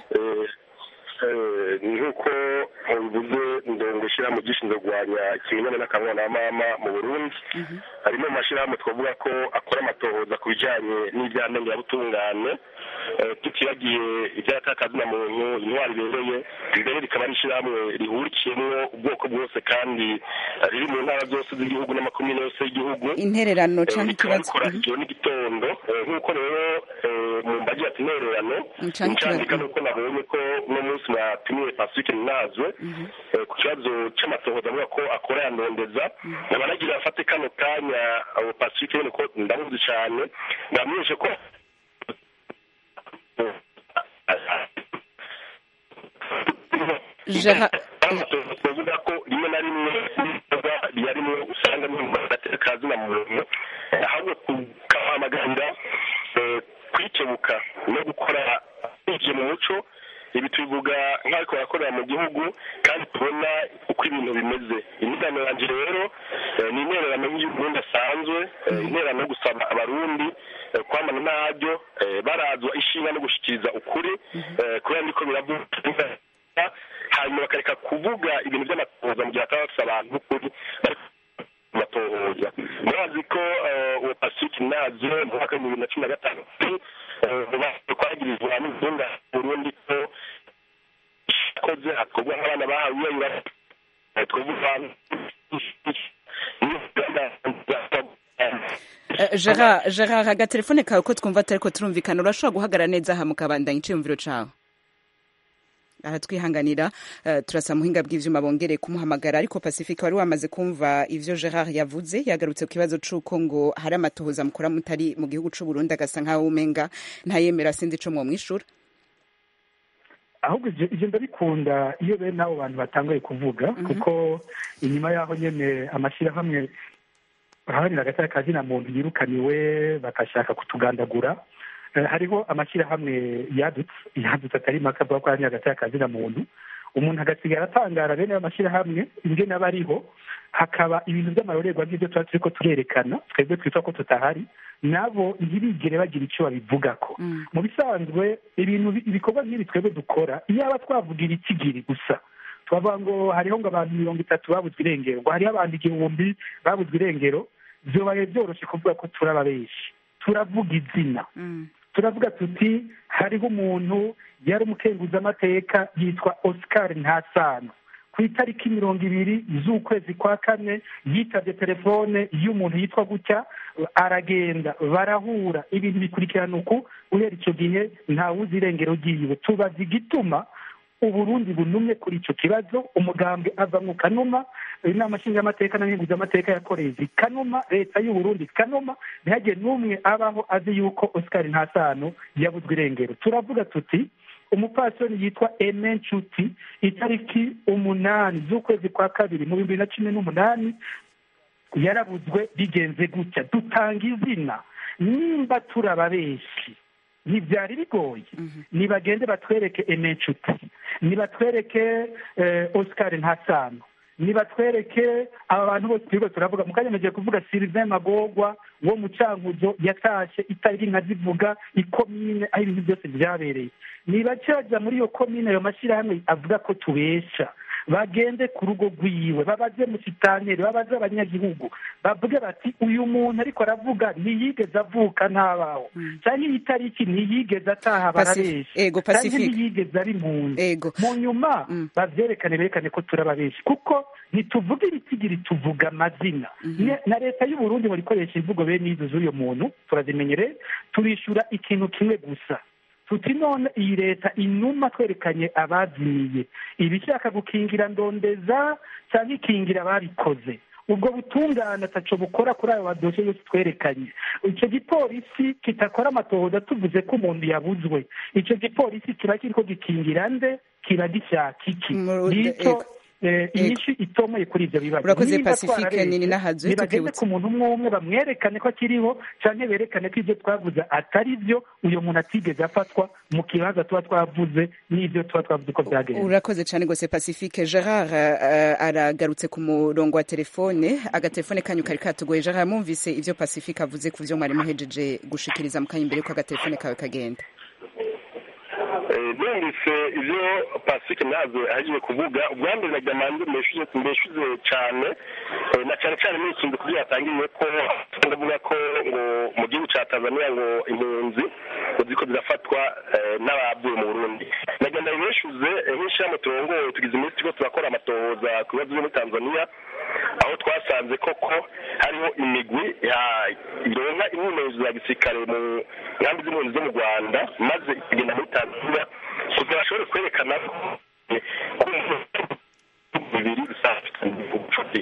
[SPEAKER 12] nk'uko mubivuze ndongo ishyirahamwe gishinzwe kurwanya ikimenyane n'akamwana na mama mu burundi harimo amashyirahamwe twavuga ko akora amatohoza ku bijyanye n'ibyaha ndengirabutungane tutibagiye iby'atakazina muntu intwari ibereye mbere rikaba ari ishyirahamwe rihurikiyemo ubwoko bwose kandi riri mu ntara zose z'igihugu n'amakomine yose y'igihugu
[SPEAKER 1] intererano cyangwa ikibazo
[SPEAKER 12] rikora ijoro n'igitondo nk'uko rero mu mbagi ati intererano
[SPEAKER 1] Canke
[SPEAKER 12] ncandika
[SPEAKER 1] ikibazo.
[SPEAKER 12] nuko nabonye ko uno munsi mwatumiwe pacifique ninazwe eh, ku kibazo c'amatohoza avuga ko akora yandondeza nkaba nagira afate kano kanya abo pacifique nyene ko ndamuzi cane ndamenyeshe ko
[SPEAKER 1] Gerard-
[SPEAKER 12] tuvuga ko rimwe na rimwe ibikorwa biyarimwo usanga nyuma agateka muntu ahubwo tukahamagarira eh, kwikebuka no gukora bije mu muco ibi tubivuga nk'ariko barakorera mu gihugu kandi tubona uko ibintu bimeze imigano yanjye rero eh, ni intererano y'uburundi asanzwe eh, intererano yo gusaba abarundi eh, kwamana ntaryo eh, barazwa ishinga no gushikiriza ukuri eh, kubera niko biravuga hanyuma bakareka kuvuga ibintu by'amatohoza mu gihe hataba bafise abantu b'ukuri bari batohoza murazi ko eh, uwo pacifique nazo mu mwaka w'ibihumbi bibiri na cumi na gatanu kwagirizwa n'izunga burundi ko akoze hakorwa nk'abana bahawe iyayura twavuga
[SPEAKER 1] Eh, Gerard Gerard agatelefone kawe ko twumva atariko turumvikana urashobora guhagarara neza aha mukabandanya iciyumviro cawe aratwihanganira uh, turasa muhinga bw'ivyuma bongere kumuhamagara ariko pacifique wari wamaze kumva ivyo gerard yavuze yagarutse ku kibazo c'uko ngo hari amatohoza mukora mutari mu gihugu c'u burundi agasa nk'aho umenga ntayemera sinzi ico mwomwishura
[SPEAKER 7] ahubwo ivyo ivyo ndabikunda iyo bene abo bantu batanguye kuvuga kuko inyuma y'aho nyene amashyirahamwe aharanira agatara ka zina muntu yirukaniwe bagashaka kutugandagura Eh, hariho amashyirahamwe yadutse yadutse atari make avuga ko aharanira agatara ka zina muntu umuntu agasigara atangara bene ayo mashyirahamwe ingene aba ariho hakaba ibintu by'amarorerwa nk'ibyo tuba turiko turerekana twebwe twitwa ko tutahari nabo ntibigere bagira icyo babivugako mu bisanzwe ibintu bi- ibikorwa nk'ibi twebwe dukora iyaba twavugira ikigiri gusa twavuga ngo hariho ngo abantu mirongo itatu babuzwe irengero ngo hariho abantu igihumbi babuzwe irengero vyobaye vyoroshe kuvuga ko turaba benshi turavuga izina turavuga tuti hariho umuntu yari umukenguzamateka yitwa oscar ntasano ku itariki mirongo ibiri z'ukwezi kwa kane yitabye telefone y'umuntu yitwa gutya aragenda barahura ibintu bikurikirana uku guhera icyo gihe ntawuzi irengero ryiwe tubaza igituma uburundi bunumye kuri icyo kibazo umugambwe ava mu kanuma inama nshingamateka na nkenguzamateka yakoreye zikanuma leta y'uburundi kanuma ntihagire n'umwe abaho azi yuko oscar ntasano yabuzwe irengero turavuga tuti umupfasoni yitwa eme nshuti itariki umunani z'ukwezi kwa kabiri mu bihumbi bibiri na cumi n'umunani yarabuzwe bigenze gutya dutanga izina nimba turaba benshi ntibyari bigoye nibagende batwereke eme nshuti nibatwereke eh, oscar ntasano nibatwereke aba bantu bose turiko turavuga mu kanya nagiye kuvuga sylvain magorwa wo mu cankuzo yatashe itariki nkazivuga ikomine aho ibintu byose vyabereye nibace baja muri iyo komine ayo mashyirahamwe avuga ko tubesha bagende ku rugo rwiwe babaze musitaneri babaze abanyagihugu bavuge bati uyu muntu ariko aravuga ntiyigeze avuka ntabaho cyangwa iyi tariki ntiyigeze ataha
[SPEAKER 1] Pacific-
[SPEAKER 7] barabesha
[SPEAKER 1] Ego,
[SPEAKER 7] cyangwa
[SPEAKER 1] Pacific.
[SPEAKER 7] ntiyigeze ari impunzi mu nyuma bavyerekane berekane ko turaba benshi kuko ntituvuga ibitigiri tuvuga amazina Ne- na leta y'uburundi muri ikoresha imvugo bene izo z'uyo muntu turazimenyereye turishura ikintu kimwe gusa tuti none iyi leta inuma twerekanye abazimiye ibishaka gukingira ndondeza cyangwa ikingira ababikoze ubwo butungane ataco bukora kuri ayo madosiye yose twerekanye ico gipolisi kitakora amatohoza tuvuze ko umuntu yabuzwe ico gipolisi kiba kiriko gikingira nde kiba gishaka iki
[SPEAKER 1] Mu-
[SPEAKER 7] nicyo
[SPEAKER 1] ego.
[SPEAKER 7] eh, inyinshi itomoye kuri ibyo bibazo
[SPEAKER 1] Urakoze
[SPEAKER 7] Niba
[SPEAKER 1] Pacifique,
[SPEAKER 7] twarareshye,
[SPEAKER 1] nini nahazuye
[SPEAKER 7] nibagende
[SPEAKER 1] tukibutsa.
[SPEAKER 7] ku muntu umwe umwe bamwerekane ko akiriho canke berekane ko ibyo twavuze atari byo uyo muntu atigeze afatwa mu kibanza tuba twavuze n'ibyo tuba twavuze ko byagenze
[SPEAKER 1] urakoze cyane rwose pacifique gerard uh, aragarutse ku murongo wa telefone agatelefone kanyu kari katugoye gerard mwumvise ibyo pacifique avuze ku byo mwari muhejeje gushikiriza mu kanya imbere ko agatelefone kawe kagenda
[SPEAKER 12] Eh, numvise ibyo pasifike nazo ahagiye kuvuga ubwa mbere nagira manze mbeshuze mbeshuze cyane eh, na cyane cyane nisunze ku byo yatangiriye ko ndavuga ko ngo mu gihugu cya tanzania ngo impunzi ngo ziko zirafatwa eh, n'abavuye mu burundi nagira ndabibeshuze eh, nk'ishyirahamwe turongoye tugize iminsi turiko turakora amatohoza ku bibazo byo muri tanzania aho twasanze koko hariho imigwi ya- ironka imyimenyerezo ya gisirikare mu nkambi z'impunzi zo mu rwanda maze ikagenda muri tanzania kugira bashobore kwerekana ko eh, ko umuntu bibiri bisafitanye ubucuti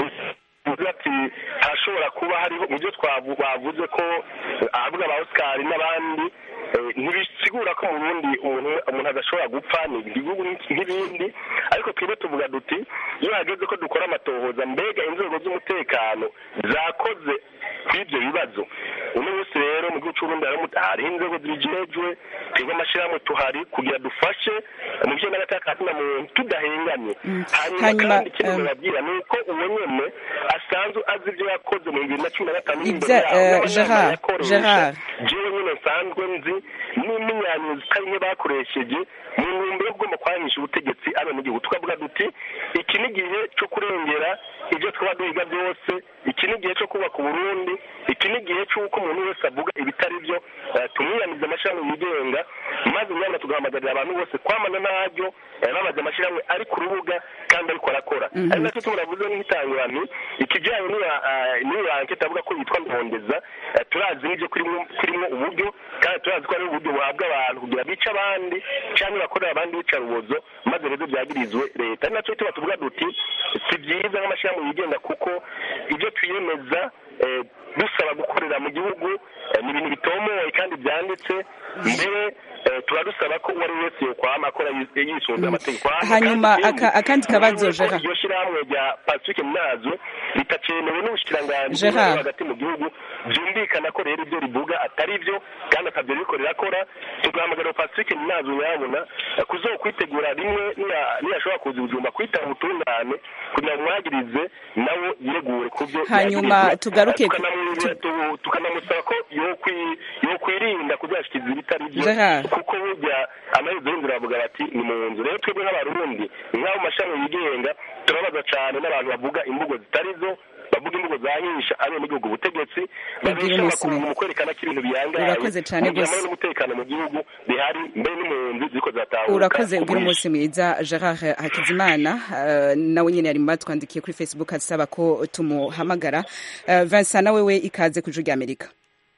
[SPEAKER 12] tuvuze ati harashobora kuba hariho mu byo twavu- bavuze ko eh, ahavuga ba oscar n'abandi eh, ntibisigura ko mu burundi umuntu umuntu adashobora gupfa ni igihugu nk'ibindi ariko twebwe tuvuga duti iyo hageze ko dukora amatohoza mbega inzego z'umutekano zakoze kuri ibyo bibazo uno munsi rero mu gihugu cy'uburundi hariho umuta- hariho inzego zibijejwe twebwe amashyirahamwe tuhari kugira dufashe mu byo n'agataka na muntu tudahengamye hanyuma
[SPEAKER 1] Hanyuma,
[SPEAKER 12] kandi ikindi
[SPEAKER 1] um,
[SPEAKER 12] babwira ni uko uwo nyene asanzwe azi ibyo yakoze mu bibiri na cumi na gatanu
[SPEAKER 1] Ibya- eh, Gerard, Gerard.
[SPEAKER 12] jewe nyine nsanzwe nzi n'imyinyanyuzi itari nke bakoresheje mu ntumbero yo kugomba kwanisha ubutegetsi abenegihugu tukavuga duti iki ni igihe cyo kurengera ibyo twaba duhiga byose iki ni igihe cyo kubaka uburundi iki ni igihe cy'uko umuntu wese avuga ibitari byo eh, tumwiyamize amashyirahamwe yigenga maze nyamara tugahamagarira abantu bose kwamana naryo eh, bamaze amashyirahamwe ari ku rubuga kandi ariko arakora
[SPEAKER 1] Mhm.
[SPEAKER 12] ari nacyo turavuze nk'itangurani ikijyanye n'iyo eh, n'iyo ankete avuga ko yitwa ndondeza eh, turazi n'ibyo kurimo kurimo uburyo kandi turazi ko ari uburyo buhabwa abantu kugira bice abandi cyangwa bakorera abandi bicarubozo maze rero byagirizwe leta ari nacyo tuba tuvuga duti si byiza nk'amashyirahamwe yigenga kuko ibyo twiyemeza eh, dusaba gukorera mu gihugu eh, ni ibintu bitomoye kandi byanditse mbere eh, tuba dusaba ko uwo ari we wese yokwama akora yis- yisunze amategeko Hanyuma
[SPEAKER 1] Hanyuma
[SPEAKER 12] kandi
[SPEAKER 1] aka- akandi kabazo,
[SPEAKER 12] umenye ko
[SPEAKER 1] Gerard.
[SPEAKER 12] iryo shyirahamwe rya pacifique mnazo ritacemewe n'ubushikiranganji
[SPEAKER 1] Gerard.
[SPEAKER 12] bw'intwaro hagati mu gihugu byumvikana ko rero ibyo rivuga atari byo kandi atabyo ririko rirakora tugahamagara pacifique mnazo yabona eh, kuzokwitegura rimwe niya- niyashobora kuza ubujumba kwitaba ubutungane kugira ngo mwagirize nawe yiregure ku byo
[SPEAKER 1] Hanyuma
[SPEAKER 12] yagirizwa.
[SPEAKER 1] tugaruke ku-
[SPEAKER 12] Tukanamwibira- tu- tukanamusaba ko yokwi- yokwirinda kuzashikiriza ibitari byo
[SPEAKER 1] Gerard.
[SPEAKER 12] kuko burya amaherezo y'inzira bavuga bati ni mu nzu rero twebwe nk'abarundi nk'abo mashami yigenga turabaza cyane n'abantu bavuga imvugo zitari zo bavuga imvugo zahisha abenegihugu ubutegetsi babesha
[SPEAKER 1] umunsi
[SPEAKER 12] amakungu
[SPEAKER 1] mwiza.
[SPEAKER 12] mu kwerekana ko ibintu biyangaye
[SPEAKER 1] Urakoze cane
[SPEAKER 12] mu gihe
[SPEAKER 1] gose.
[SPEAKER 12] amahoro n'umutekano mu gihugu bihari mbere n'impunzi ziriko zatahuka
[SPEAKER 1] urakoze
[SPEAKER 12] ku
[SPEAKER 1] ugira
[SPEAKER 12] bwinshi.
[SPEAKER 1] umunsi mwiza gerard hakizimana eh, nawe nyine yari mu batwandikiye kuri facebook asaba ko tumuhamagara Eh, vincent nawe we ikaze ku ijwi ry'amerika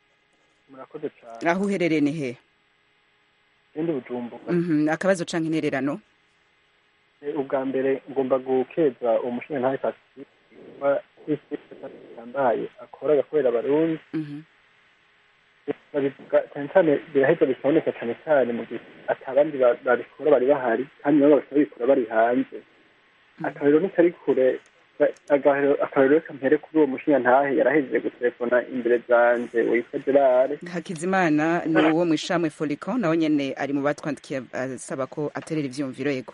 [SPEAKER 13] murakoze cyane
[SPEAKER 1] aho uherereye ni he
[SPEAKER 13] ikindi bujumbuka
[SPEAKER 1] Mhm, akabazo canke intererano
[SPEAKER 13] Eh, ubwa mbere ngomba gukeza umushinga ntawe pacifique kuba yambaye akora agakorera abarundi
[SPEAKER 1] Mhm.
[SPEAKER 13] babivuga cyane cyane biraheza bikaboneka cyane cyane mu gihe atabandi ba- babikora bari bahari kandi nabo bakaba babikora bari hanze akarero ntikari kure ba- agahero- akarero kampere kuri uwo mushinga ntahe yarahejeje gutelefona imbere zanje witwa gerard
[SPEAKER 1] hakizimana ni uwo mu ishamwe folicon nawe nyene ari mu batwandikiye asaba ko aterera ivyumviro yego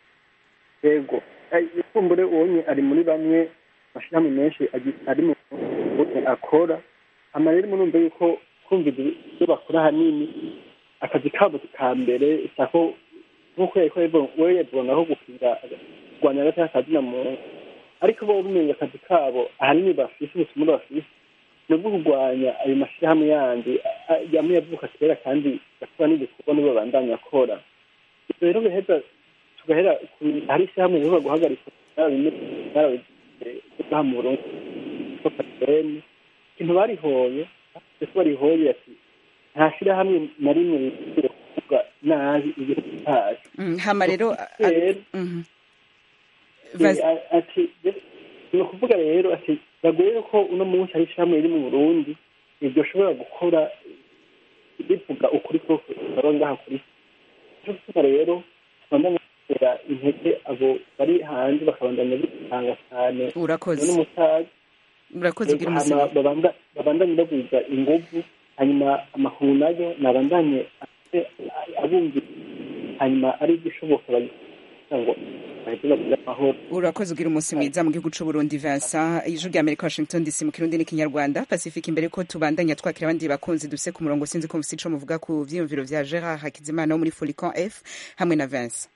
[SPEAKER 13] yego ifumbure ubonye ari muri bamwe amashirahamwe menshi agi- ari mu gihugu akora hama rero murumva yuko kumva ibyo bakora ahanini akazi kabo ka mbere sako nk'uko yariko yabivuga- we yavuga ngaho gukinga kurwanya agati k'akazina muntu ariko bo bumenye akazi kabo ahanini bafise ubutumwa bafise ni ubwo kurwanya ayo mashirahamwe yandi a- a- yamwe yavuka kera kandi akora n'ibikorwa nibo babandanya akora Ivyo rero biheza tugahera ku- hari ishyirahamwe rivuga guhagarika narabigaha mu burundi ko patene ikintu barihoye ese barihoye ati nta shyirahamwe na rimwe rikwiriye kuvuga nabi igihugu cyacu
[SPEAKER 1] Mm, hama rero a- a-
[SPEAKER 13] rero
[SPEAKER 1] mhm.
[SPEAKER 13] Eh,
[SPEAKER 1] Vas-
[SPEAKER 13] a- ati ni ukuvuga rero ati bagoye ko uno munsi hari ishyirahamwe riri mu burundi iryo shobora gukora rivuga ukuri koko baba ngaha kuri icyo gituma rero tubandanya gutera intege abo bari hanze bakabandanya bitanga cyane
[SPEAKER 1] urakoze
[SPEAKER 13] n'umusaza
[SPEAKER 1] urakoze ugira ubuzima
[SPEAKER 13] babandanye bagwiza inguvu hanyuma amakuru nayo nabandanye abumvira hanyuma ari igishoboka kugira ngo bahite bagira amahoro
[SPEAKER 1] urakoze ugira umunsi mwiza mu gihugu c'uburundi vincent ijwi rya amerika washington dc mu kirundi n'ikinyarwanda pacifique imbere ko tubandanya twakira abandi bakunzi duse ku murongo sinzi ko mufise ico muvuga ku vyiyumviro vya gerard hakizimana wo muri folican f hamwe na vincent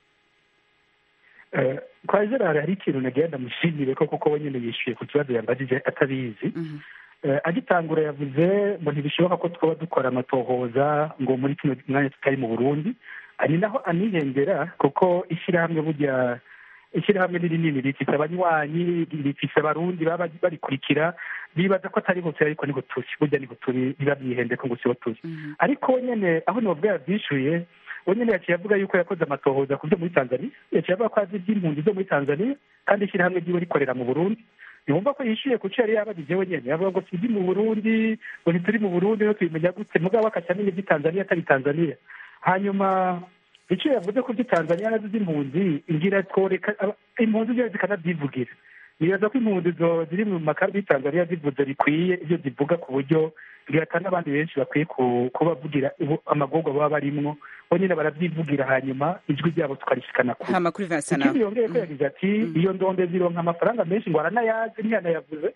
[SPEAKER 7] kwa gerard hari ikintu nagira ndamushimire ko kuko we nyene yishuye ku kibazo yambajije atabizi agitangura yavuze ngo ntibishoboka ko twaba dukora amatohoza ngo muri kino mwanya tutari mu burundi ni naho anihengera kuko ishyirahamwe burya ishyirahamwe ni rinini rifise abanywanyi rifise abarundi baba barikurikira bibaza ko atari hose ariko niho turi burya niho turi biba byihende ko ngo siho turi ariko nyene aho novuga yavyishuye we nyene yaciye avuga yuko yakoze amatohoza ku vyo muri tanzania yaciye avuga ko azi ivy'impunzi zo muri tanzania kandi ishyirahamwe ryiwe rikorera mu burundi yumva ko yishyuye ku cyo yari yabajije wenyine yavuga ngo tujye mu burundi ngo ntituri mu burundi no tubimenya gute mugabo akaca amenya iby'i tanzania atari tanzania hanyuma icyo yavuze ko by'i tanzania nazo z'impunzi ngira tworeka impunzi zose zikanabyivugira nibaza ko impunzi ziri mu makambi y'i tanzania zivuze bikwiye ibyo zivuga ku buryo bwata n'abandi benshi bakwiye kubavugira amagorwa baba barimwo bonyine barabyivugira hanyuma ijwi ryabo tukarishikana kure
[SPEAKER 1] hama kuri Vincent
[SPEAKER 7] ikindi yongeye ko yagize ati iyo ndonde zironka amafaranga menshi ngo aranayazi ntiyanayavuze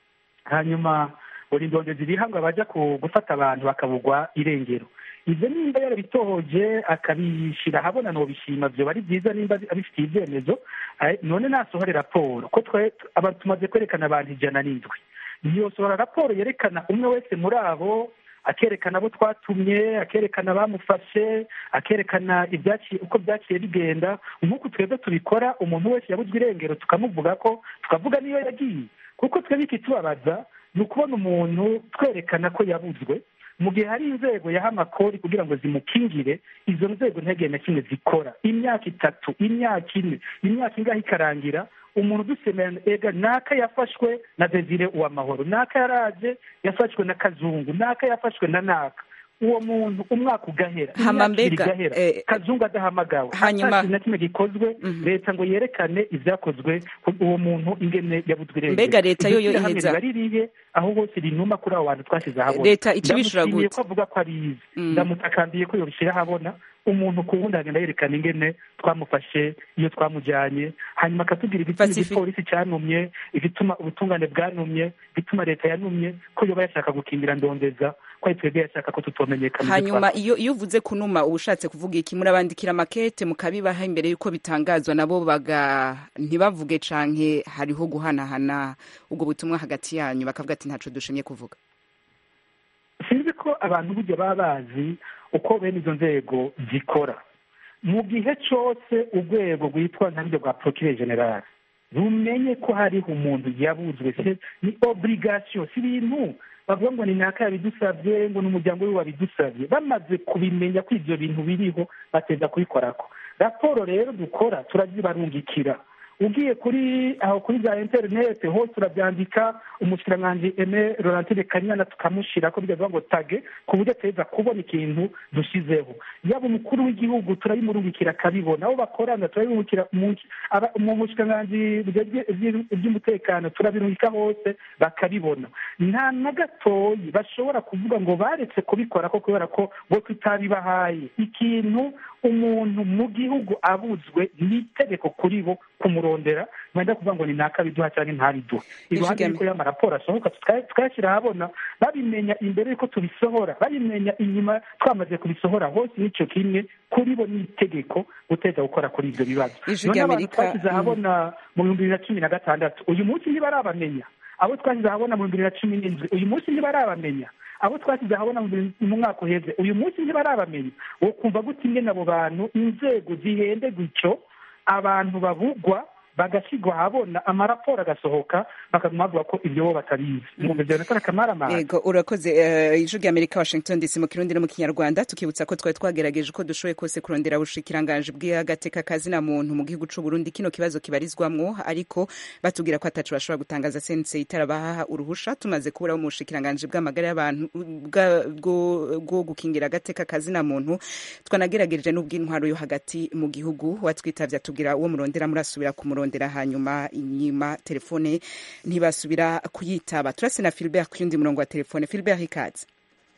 [SPEAKER 7] hanyuma buri ndonde ziriha ngo abaja gufata abantu bakabugwa irengero ivyo nimba yarabitohoje akabishira ahabona nobishima vyoba ari vyiza nimba abifitiye ivyemezo none nasohore raporo ko tumaze kwerekana abantu ijana n'indwi ntiyosohora raporo yerekana umwe wese muri abo akerekana abo twatumye akerekana abamufashe akerekana ibyaciye uko byaciye bigenda nk'uko twebwe tubikora umuntu wese yabuzwe irengero tukamuvuga ko tukavuga niyo yagiye kuko twebwe ikitubabaza ni ukubona umuntu twerekana ko yabuzwe mu gihe hari inzego yaha amakori kugira ngo zimukingire izo nzego ntihagire na kimwe zikora imyaka itatu imyaka ine imyaka ingahe ikarangira umuntu udusemera ega naka yafashwe na desire uwamahoro naka yaraje yafashwe na kazungu naka yafashwe na naka uwo muntu umwaka ugahera imyaka ibiri igahera kazungu adahamagawe
[SPEAKER 1] hanyuma
[SPEAKER 7] na kimwe gikozwe leta ngo yerekane ibyakozwe uwo muntu ingene yabuzwe irengero
[SPEAKER 1] mbega leta yo yo iheza
[SPEAKER 7] baririye aho hose rinuma kuri abo bantu twashyize ahabona
[SPEAKER 1] leta ikibishura gute
[SPEAKER 7] ko avuga ko arizi ndamutakambiye ko yobishyira ahabona umuntu ku wundi agenda yerekana ingene twamufashe iyo twamujyanye hanyuma akatubwira igituma igipolisi cyanumye igituma ubutungane bwanumye igituma leta yanumye ko yoba yashaka gukingira ndondeza ko ari twebwe yashaka ko tutomenyekana
[SPEAKER 1] hanyuma iyo iyo uvuze kunuma uba ushatse kuvuga iki murabandikira makete mukabibaha imbere y'uko bitangazwa nabo baga ntibavuge canke hariho guhanahana ubwo butumwa hagati yanyu bakavuga ati ntaco dushimye kuvuga
[SPEAKER 7] sinzi ko abantu burya baba bazi uko bene izo nzego zikora mu gihe cyose urwego rwitwa ntabwo rwa procureur general rumenye ko hariho umuntu yabuzwe ni obligation si ibintu bavuga ngo ni naka yabidusabye ngo ni umuryango we wabidusabye bamaze kubimenya ko ibyo bintu biriho bateza kubikorako raporo rero dukora turazibarungikira ugiye kuri aho kuri za interinete hose urabyandika umushikiranganji eme laurentine kanyana tukamushyira ko bigavuga ngo tage ku buryo ateza kubona ikintu dushyizeho yaba umukuru w'igihugu turabimurungikira akabibona abo bakorana turabimurungikira mu bushikiranganji by'umutekano turabirungika hose bakabibona nta na gatoyi bashobora kuvuga ngo baretse kubikora ko kubera ko bo tutabibahaye ikintu umuntu mu gihugu abuzwe ni itegeko kuri bo kumurondera mwenda kuvuga ngo ni naka biduha cyangwa ntabiduha iruhande y'uko y'amaraporo asohoka tukayashyira ahabona babimenya imbere y'uko tubisohora babimenya inyuma twamaze kubisohora hose n'icyo kimwe kuri bo ni itegeko guteza gukora kuri ibyo bibazo none abantu twashyize ahabona mu bihumbi bibiri na cumi na gatandatu uyu munsi ntibarabamenya abo twashyize ahabona mu bihumbi bibiri na cumi n'indwi uyu munsi ntibarabamenya abo twashyize ahabona mu mwaka uheze uyu munsi ntibarabamenya wo kumva gute ingene abo bantu inzego zihende gutyo abantu babugwa bagashyirwa ahabona amaraporo agasohoka bakaguma bavuga ko ibyo bo batabizi mwumva ibyo bintu atari akamaramara
[SPEAKER 1] Ego urakoze eh, ijwi rya Amerika Washington DC mu kirundi no mu kinyarwanda tukibutsa ko twari twagerageje uko dushoboye kose kurondera ubushikiranganje bw'agateka kazina muntu mu gihugu c'u Burundi kino kibazo kibarizwamwo ariko batubwira ko atacu bashobora gutangaza sense itarabaha uruhusha tumaze kubura mu bushikiranganje bw'amagara y'abantu bwa- bwo bwo gukingira agateka kazina muntu twanagerageje n'ubw'intwaro yo hagati mu gihugu watwitavye atubwira uwo murondera murasubira kumurondera hanyuma inyuma telefone ntibasubira kuyitaba turase na Philbert ku yundi murongo wa telefone Philbert ikaze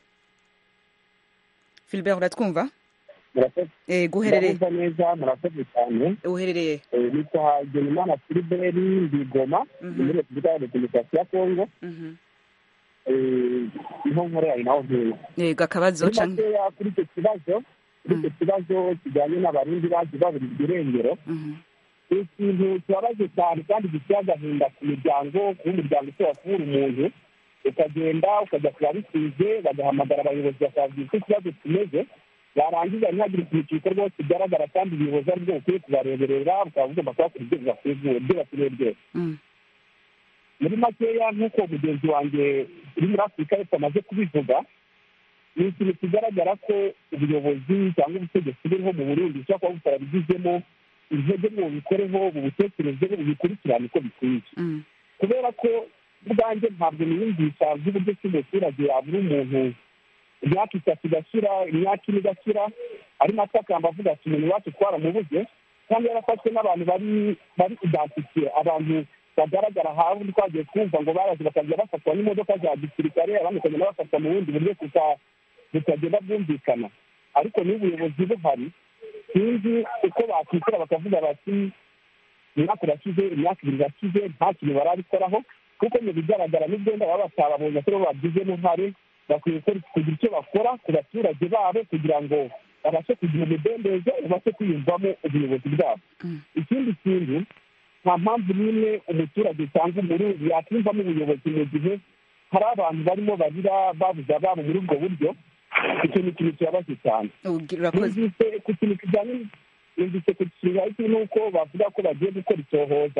[SPEAKER 1] Philbert uratwumva
[SPEAKER 14] murakoze
[SPEAKER 1] eh guherereye
[SPEAKER 14] ndabumva neza murakoze cyane
[SPEAKER 1] uherereye
[SPEAKER 14] Eh, nitwa genimana filiberi ndigoma
[SPEAKER 1] Mhm.
[SPEAKER 14] muri repubulika ya demokarasi ya kongo
[SPEAKER 1] Mhm.
[SPEAKER 14] Eh, niho nkorera ari naho ntuye
[SPEAKER 1] yego akabazo
[SPEAKER 14] muri
[SPEAKER 1] canke
[SPEAKER 14] makeya kuri icyo kibazo kuri icyo kibazo kijyanye n'abarundi baje baburirwa irengero ni ikintu kibabaje cyane kandi giteye agahinda ku miryango kuba umuryango ushobora kubura umuntu ukagenda ukajya ku babisize bagahamagara abayobozi bakababwira uko ikibazo kimeze barangiza ntihagire ikintu gikorwa kigaragara kandi ubuyobozi ari bwo bukwiye kubareberera bukaba bugomba kubakora ibyo bibakwiye ibyo bakeneye byose muri makeya nk'uko mugenzi wanjye uri muri afurika yose amaze kubivuga ni ikintu kigaragara ko ubuyobozi cyangwa ubutegetsi buriho mu burundi bushobora kuba butarabigizemo intege ngo bubikoreho bubutekerezeho bubikurikirane uko bikwiye kubera ko ubwanjye ntabwo niyumvisha by'uburyo ki umuturage yabura umuntu imyaka itatu igashira imyaka ine igashira arimo atakamba avuga ati umuntu iwacu twaramubuze kandi yarafashwe n'abantu bari bari identifiye abantu bagaragara hafi twagiye kumva ngo baraje bakajya bafatwa n'imodoka za gisirikare abandi bakagenda bafatwa mu bundi buryo buta- butagenda bwumvikana ariko niba ubuyobozi buhari sinzi uko bakwishyura bakavuga bati umwaka urashize imyaka ibiri irashize nta kintu barabikoraho kuko mu bigaragara n'ubwenda baba batababonye ko bo babigizemo uruhare bakwiye gukora- kugira icyo bakora ku baturage babo kugira ngo babashe kugira umudendezo babashe kwiyumvamo ubuyobozi bwabo ikindi kintu nta mpamvu n'imwe umuturage cyangwa umurundi yakwiyumvamo ubuyobozi mu gihe hari abantu barimo barira babuze ababo muri ubwo buryo icyo ni ikintu kibabaje cyane numvise ku kintu kijyanye numvise ku kintu n'uko bavuga ko bagiye gukora icyohoza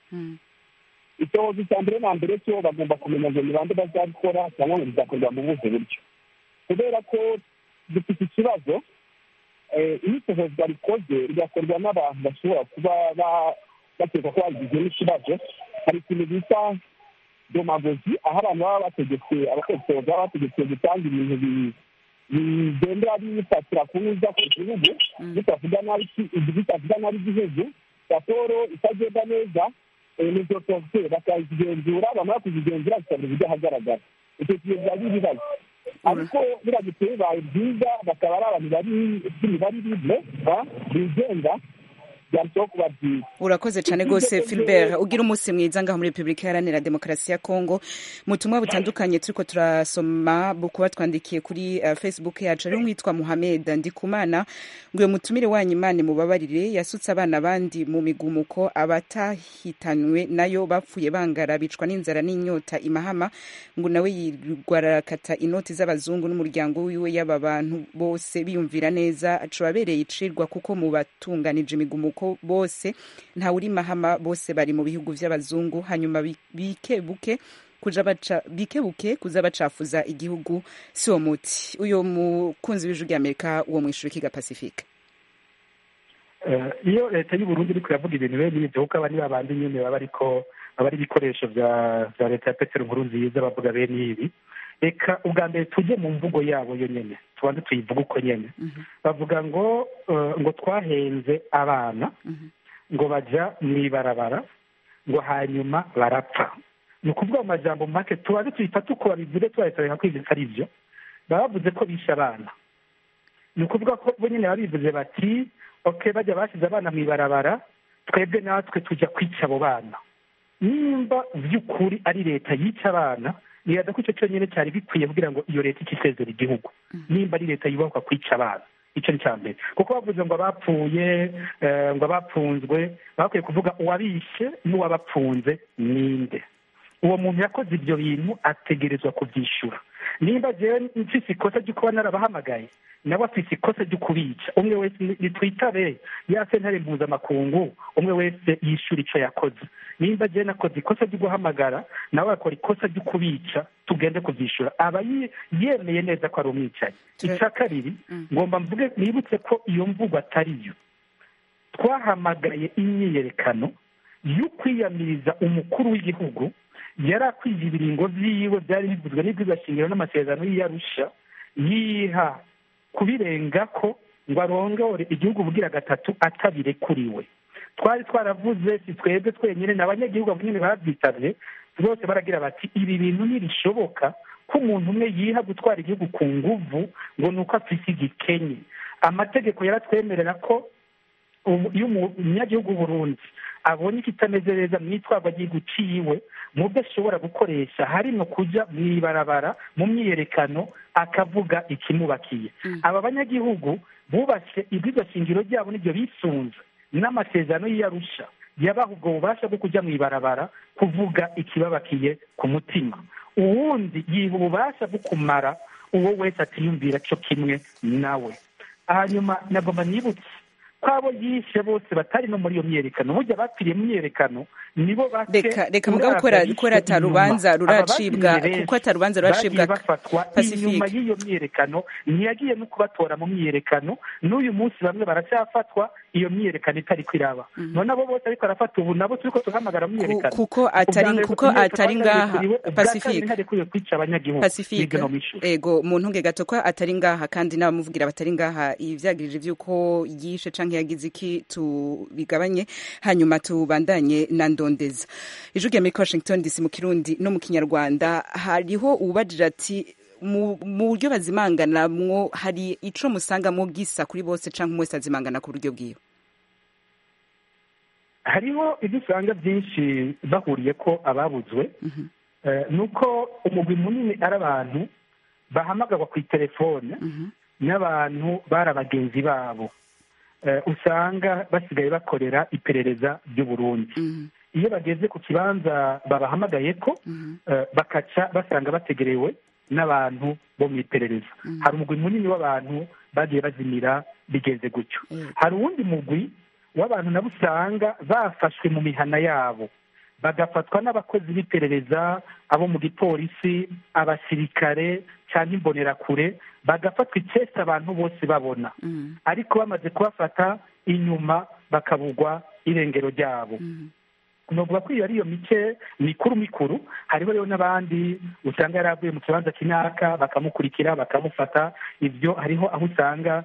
[SPEAKER 14] icyohoza icya mbere na mbere cyo bagomba kumenya ngo ni bande bazabikora cyangwa ngo bizakorwa mu buhe buryo kubera ko dufite ikibazo eh, iyo icyohozwa rikoze rigakorwa n'abantu bashobora kuba ba- bakeka ko bagize n'ikibazo hari ikintu bita domagogi aho abantu baba bategetse abakozi baba bategetse gutanga ibintu bi- bigendera bifatira ku neza ku gihugu bitavuga nabi ki- bitavuga nabi igihugu raporo itagenda neza nizo tose bakazigenzura bamara kuzigenzura bikabura ibijya ahagaragara icyo gihe biba ari ibibazo ariko biramutse bibaye byiza bakaba ari abantu bari bari libre ba- bigenga byarushaho kuba byiza
[SPEAKER 1] urakoze cyane rwose Philbert ugira umunsi mwiza ngaho muri Repubulika Iharanira Demokarasi ya Kongo mu butumwa butandukanye turiko turasoma bukuba twandikiye kuri uh, Facebook yacu ari witwa Muhammad Ndikumana ngo uyo mutumire wanyu Imana mubabarire yasutse abana bandi mu migumuko abatahitanwe nayo bapfuye bangara bicwa n'inzara n'inyota imahama ngo nawe yirwa arakata inoti z'abazungu n'umuryango wiwe y'aba bantu bose biyumvira neza acubabereye icirwa kuko mu batunganije imigumuko bose ntawuri mahama bose bari mu bihugu by'abazungu hanyuma bi- bikebuke kuja baca bikebuke kuza bacafuza igihugu si uwo muti uyo mukunzi w'ijwi ry'amerika uwo mwishuri kiga pacifique
[SPEAKER 7] Eh, iyo leta y'u Burundi iriko iravuga ibintu bene ibyo kuko aba ni babandi nyene baba ariko baba ari ibikoresho vya vya leta ya petero nkuru nziza bavuga bene ibi reka ubwa mbere tujye mu mvugo yabo yo nyene tubanze tuyivuge uko nyene bavuga ngo eh, ngo twahenze abana ngo baja mw'ibarabara ngo hanyuma barapfa ni ukuvuga mu majambo make tubanze tuyifate uko babivuze tubaretoreka ko ivyo atari vyo baba bavuze ko bishe abana ni ukuvuga ko bo nyine baba bivuze bati ok bajya bashyize abana mu ibarabara twebwe natwe tujya kwica abo bana nimba by'ukuri ari leta yica abana nibaza ko icyo cyonyine cyari bikwiye kugira ngo iyo leta ikisezera igihugu nimba ari leta yubakwa kwica abana icyo ni cya mbere kuko bavuze ngo abapfuye eh, ngo abapfunzwe bakwiye kuvuga uwabishe n'uwabapfunze ninde uwo muntu yakoze ibyo bintu ategerezwa kubyishyura nimba jewe mfise ikosa ryo kuba narabahamagaye nawe afite ikosa ryo kubica umwe wese nitwitabe ya sentare mpuzamakungu umwe wese yishyura icyo yakoze nimba agiye nakoze ikosa ryo guhamagara nawe akora ikosa ryo kubica tugende kubyishyura aba yemeye neza ko ari umwicanyi icya kabiri ngomba mvuge nibutse ko iyo mvugo atari yo twahamagaye imyiyerekano yo kwiyamiriza umukuru w'igihugu yari akwiye ibiringo byiwe byari bivuzwe n'iby'igashingiro n'amasezerano y'iyarusha yiha kubirenga ko ngo arongore igihugu bugira gatatu atabirekuriwe twari twaravuze si twebwe twenyine ni abanyagihugu nyine babyitabye bose baragira bati ibi bintu ntibishoboka ko umuntu umwe yiha gutwara igihugu ku nguvu ngo ni uko afite igikenye amategeko yaratwemerera ko iyo umunyagihugu Burundi abonye ikitameze neza mu itwarwa ry'igihugu ciwe mu byo ashobora gukoresha harimo kujya mu ibarabara mu myiyerekano akavuga ikimubakiye aba banyagihugu bubashye shingiro ryabo n'ibyo bisunze n'amasezerano y'iyarusha yabaha ubwo bubasha bwo kujya mu ibarabara kuvuga ikibabakiye ku mutima uwundi yiha ububasha bwo kumara uwo wese atiyumvira cyo kimwe nawe hanyuma nagomba nibutse ko abo yishe bose batari no muri iyo myiyerekano burya bapfiriye mu myiyerekano nibo
[SPEAKER 1] reka reka mugabo ukora atarubanza ruracibwa kuko atarubanza ruracibwa
[SPEAKER 7] bafatwa inyuma y'iyo myiyerekano ntiyagiye no kubatora mu myiyerekano n'uyu munsi bamwe baracyafatwa iyo myiyerekano itari kwiraba none abo bose ariko arafata ubu nabo turi ko tuhamagara myiyerekano
[SPEAKER 1] kuko atari kuko atari ngaha pacifique
[SPEAKER 7] pacifique
[SPEAKER 1] ego mu ntunge gato ko atari ngaha kandi n'abamuvugira batari ngaha ivyagirije vy'uko yishe canke yagize iki tubigabanye hanyuma tubandanye na ndondeza ijwi rya muri washington dc mu kirundi no mu kinyarwanda hariho uwubajije ati mu buryo bazimanganamwo hari ico musangamo gisa kuri bose canke umwe wese azimangana ku buryo bwiwe
[SPEAKER 7] hariho ibyo usanga byinshi bahuriye ko ababuzwe ni uko umugwi munini ari abantu bahamagarwa ku itelefone n'abantu bari abagenzi babo usanga basigaye bakorera iperereza ry'uburundi iyo bageze ku kibanza babahamagaye ko bakaca basanga bategerewe n'abantu bo mu iperereza hari umugwi munini w'abantu bagiye bazimira bigeze gutyo hari uwundi mugwi w'abantu nabo usanga bafashwe mu mihana yabo bagafatwa n'abakozi b'iperereza abo mu gipolisi abasirikare cyangwa imbonerakure bagafatwa icese abantu bose babona ariko bamaze kubafata inyuma bakabugwa irengero ryabo nuvuga ko iyo ari iyo mice mikuru mikuru hariho rero n'abandi usanga yari avuye mu kibanza kinaka bakamukurikira bakamufata ibyo hariho aho usanga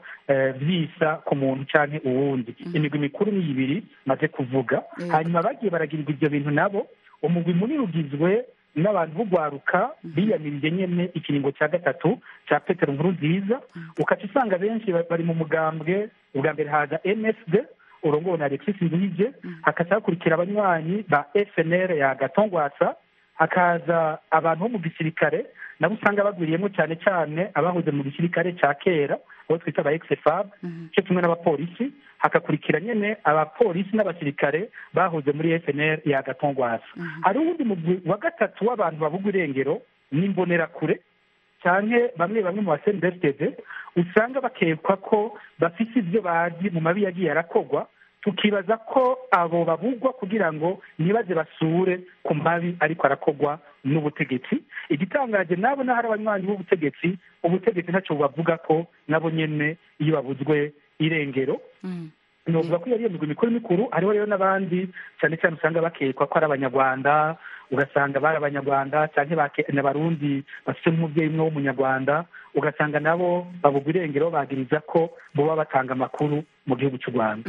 [SPEAKER 7] byisa ku muntu cyangwa uwundi imigwi mikuru ni ibiri maze kuvuga hanyuma bagiye baragirirwa ibyo bintu nabo umugwi munini ugizwe n'abantu b'ugwaruka biyamirije nyine ikiringo cya gatatu cya petero nkuru nziza ukaca usanga benshi bari mu mugambwe ubwa mbere haza msd urongowe na alexis nduhije hakaza hakurikira abanywanyi ba fnr ya gatongwasa hakaza abantu bo mu gisirikare nabo usanga bagwiriyemo cyane cyane abahoze mu gisirikare cya kera abo twita aba exefab cyo kimwe n'abapolisi hakakurikira nyine abapolisi n'abasirikare bahoze muri fnr ya gatongwasa hari uwundi mugwi wa gatatu w'abantu babugwa irengero n'imbonerakure cyane bamwe bamwe mu basendesitede usanga bakekwa ko bafite ibyo bazi mu mabi yagiye arakogwa tukibaza ko abo babugwa kugira ngo ntibaze basure ku mabi ariko arakogwa n'ubutegetsi igitangaje nabo n'ahari abanywanyi b'ubutegetsi ubutegetsi ntacyo bubavuga ko nabo nyine iyo babuzwe irengero novuga ko iyo ari iyo migwi mikuru mikuru hariho rero n'abandi cyane cyane usanga bakekwa ko ari abanyarwanda ugasanga bari abanyarwanda cyangwa n'abarundi bafite nk'umubyeyi umwe w'umunyarwanda ugasanga nabo babugwa irengero bagiriza ko boba batanga amakuru mu gihugu cy'u rwanda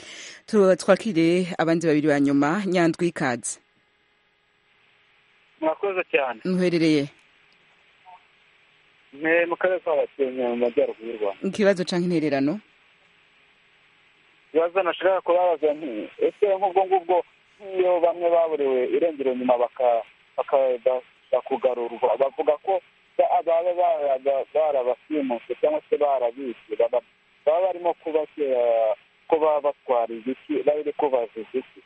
[SPEAKER 1] twakire abandi babiri ba nyuma nyandwi ikaze
[SPEAKER 15] mwakoze cyane
[SPEAKER 1] muherereye
[SPEAKER 15] mu karere ka gakenke mu majyaruguru y'u rwanda
[SPEAKER 1] ikibazo cyangwa intererano
[SPEAKER 15] ibibazo nashaka kubabaza ni ese nk'ubwo ngubwo nk'iyo bamwe baburiwe irengero nyuma bakakugarurwa bavuga ko baba barabasimushe cyangwa se barabishe baba barimo kubashyira ko baba batwara igiki bari kubaziza iki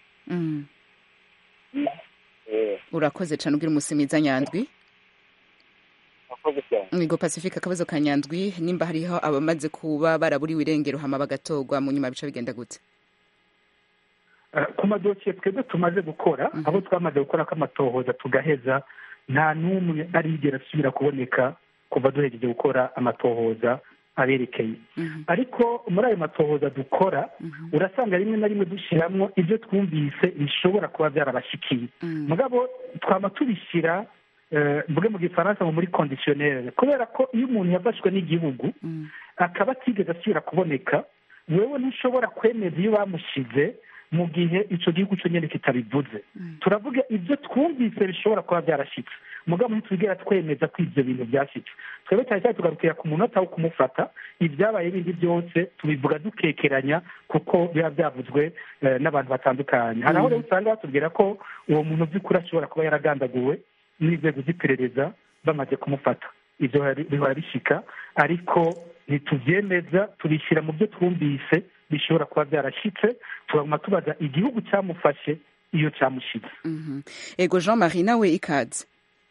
[SPEAKER 1] urakoze cyane ubwira umunsi mwiza nyandwi
[SPEAKER 15] urakoze cyane
[SPEAKER 1] Migo Pacifique akabazo ka Nyandwi nimba hariho abamaze kuba baraburiwe irengero hama bagatorwa mu nyuma bica bigenda gute
[SPEAKER 7] Eh, ku madosiye twebwe tumaze gukora abo twamaze gukora ko amatohoza tugaheza nta n'umwe arigera asubira kuboneka kuva duhejeje gukora amatohoza aberekeye ariko muri ayo matohoza dukora urasanga rimwe na rimwe dushyiramo ibyo twumvise bishobora kuba byarabashikiye mugabo twaba tubishyira eh, mvuge mu gifaransa ngo muri conditionnel kubera ko iyo umuntu yafashwe n'igihugu akaba atigeze asubira kuboneka wewe ntushobora kwemeza iyo bamushyize mu gihe icyo gihugu cyo nyine kitabivuze turavuga ibyo twumvise bishobora kuba byarashyitse mugabo ntitwigera twemeza ko ibyo bintu byashyitse twebwe cyane cyane tugarukira ku munota wo kumufata ibyabaye bindi byose tubivuga dukekeranya kuko biba byavuzwe eh, n'abantu batandukanye hari aho rero usanga batubwira ko uwo muntu by'ukuri ashobora kuba yaragandaguwe n'inzego z'iperereza bamaze kumufata ibyo bihora- bihora bishika ariko ntitubyemeza tubishyira mu byo twumvise bishobora kuba byarashyitse tuguma tubaza igihugu cyamufashe iyo cyamushyitse
[SPEAKER 1] ego Jean Marie nawe ikaze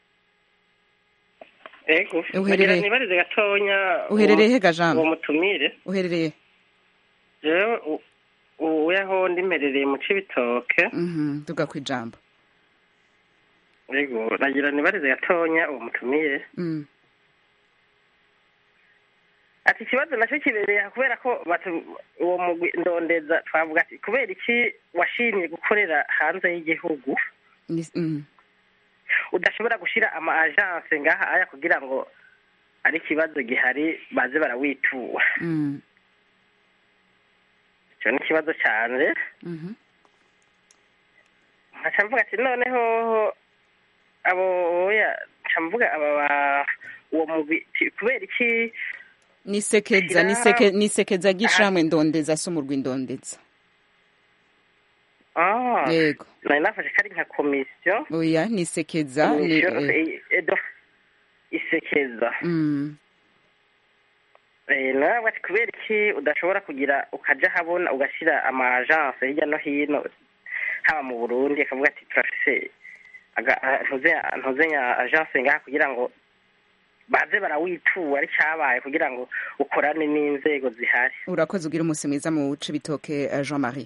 [SPEAKER 16] ego
[SPEAKER 1] Uherereye-
[SPEAKER 16] nagira nibarize gatonya
[SPEAKER 1] Uherereye
[SPEAKER 16] uwo-
[SPEAKER 1] he ga Jean?
[SPEAKER 16] uwo mutumire
[SPEAKER 1] uherereye
[SPEAKER 16] jewe u- ubu yaho ndimerereye mu cibitoke
[SPEAKER 1] Mhm, tuga ku ijambo
[SPEAKER 16] ego nagira nibarize gatonya uwo mutumire
[SPEAKER 1] Mm.
[SPEAKER 16] ati ikibazo nacyo kibereye aha kubera ko batu- uwo mugwi ndondeza twavuga ati kubera iki washimye gukorera hanze y'igihugu
[SPEAKER 1] Ni- mm.
[SPEAKER 16] udashobora gushyira ama agence ngaha aya kugira ngo ari ikibazo gihari baze barawitura
[SPEAKER 1] Mm.
[SPEAKER 16] icyo ni ikibazo cyane
[SPEAKER 1] Mhm.
[SPEAKER 16] nkaca mvuga ati noneho abo oya nca mvuga aba ba- uwo mugwi ti- kubera iki
[SPEAKER 1] nisekeza
[SPEAKER 16] Shira-
[SPEAKER 1] niseke nisekeza gishamwe ndondeza so mu rwindondeza
[SPEAKER 16] ah
[SPEAKER 1] yego
[SPEAKER 16] nari nafashe ko ari nka komisiyo
[SPEAKER 1] oya nisekeza ni
[SPEAKER 16] komisiyo
[SPEAKER 1] eh,
[SPEAKER 16] i- edo- isekeza
[SPEAKER 1] mm.
[SPEAKER 16] Eh, nawe ati kubera iki udashobora kugira ukaja habona ugashyira ama agence hirya no hino haba mu burundi akavuga ati turafise aga- a- ntuze- ntuzenya agence ngaha kugira ngo baze barawitura ari cyabaye kugira ngo ukorane n'inzego zihari
[SPEAKER 1] urakoze ugira umunsi mwiza mu wuce bitoke eh, Jean Marie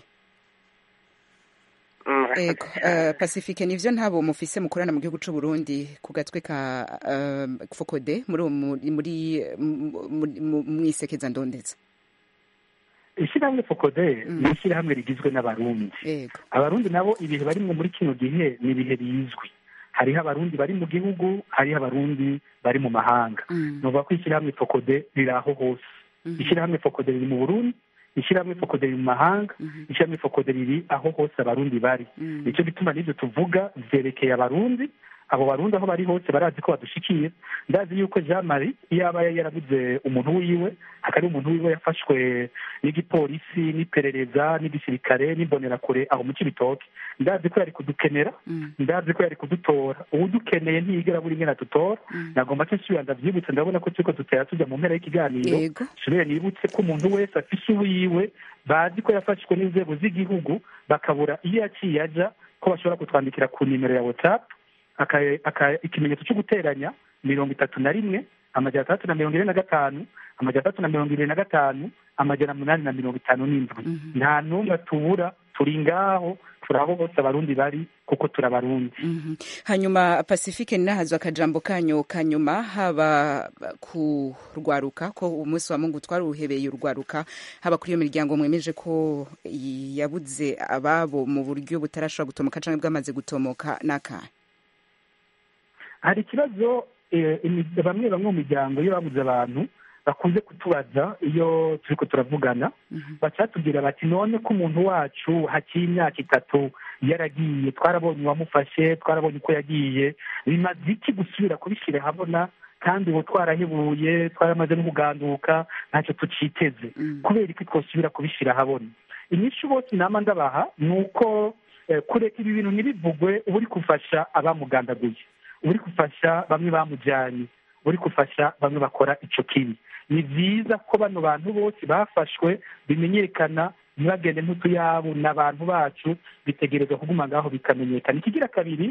[SPEAKER 16] Mm,
[SPEAKER 1] ego eh, pacifique nivyo ntabo mufise mukorana mu gihugu c'u Burundi ku gatwe ka eh, fokode muri uwo mu- muri mu- mu- mu- mwisekeza ndondeza
[SPEAKER 7] ishyirahamwe fokode ni ishyirahamwe rigizwe n'abarundi
[SPEAKER 1] yego
[SPEAKER 7] abarundi nabo ibihe barimwo muri kino gihe ni ibihe bizwi hariho abarundi bari mu gihugu hariho abarundi bari mu mahanga
[SPEAKER 1] Mm.
[SPEAKER 7] nuvuga ko ishyirahamwe fokode riri aho hose
[SPEAKER 1] Mhm.
[SPEAKER 7] ishyirahamwe fokode riri mu burundi ishyirahamwe fokode riri mu mahanga ishyirahamwe fokode riri aho hose abarundi bari
[SPEAKER 1] Mm.
[SPEAKER 7] nicyo gituma n'ibyo tuvuga byerekeye abarundi abo barundi aho bari hose barazi ko badushikiye ndazi yuko jean marie iyo aba yarabuze umuntu wiwe hakaba umuntu wiwe yafashwe n'igipolisi n'iperereza n'igisirikare n'imbonerakure aho mu kibitoke ndazi ko yari kudukenera ndazi ko yari kudutora uwudukeneye ntiyigera buri ngena dutora nagomba ko nsubira ndabyibutse ndabona ko turiko dutera tujya mu mpera y'ikiganiro
[SPEAKER 1] Yego.
[SPEAKER 7] nsubire nibutse ko umuntu wese afise uwiwe bazi ko yafashwe n'inzego z'igihugu bakabura iyo yaciye aja ko bashobora kutwandikira ku nimero ya whatsapp aka- aka- ikimenyetso cyo guteranya mirongo itatu na rimwe amajana atandatu na mirongo ine na gatanu amajana atandatu na mirongo irindwi na gatanu amajana umunani na mirongo itanu n'indwi nta n'umwe tubura turi ngaho turi aho bose abarundi bari kuko turi abarundi
[SPEAKER 1] Mhm. hanyuma pacifique ninahazwa akajambo kanyu kanyuma haba ku rwaruka ko umunsi wa mungu twaruhebeye urwaruka haba kuri iyo miryango mwemeje ko yabuze ababo mu buryo butarashobora gutomoka cyangwa bwamaze gutomoka n'akahe
[SPEAKER 7] hari ikibazo eh, imi- bamwe bamwe mu miryango iyo babuze abantu bakunze kutubaza iyo turiko turavugana bacatubwira bati none ko umuntu wacu hakiri imyaka itatu yaragiye twarabonye uwamufashe twarabonye uko yagiye bimaze iki gusubira kubishyira habona kandi ubu twarahebuye twaramaze no kuganduka ntacyo tuciteze kubera iki twosubira kubishyira habona inyinshi bose inama ndabaha ni uko eh, kureka ibi bintu ntibivugwe uba uri gufasha abamugandaguye uba uri gufasha bamwe bamujyanye uri gufasha bamwe bakora icyo kibi ni byiza ko bano bantu bose bafashwe bimenyekana ntibagende nk'utuyabo ni abantu bacu bitegerezwa kuguma ngaho bikamenyekana ikigira kabiri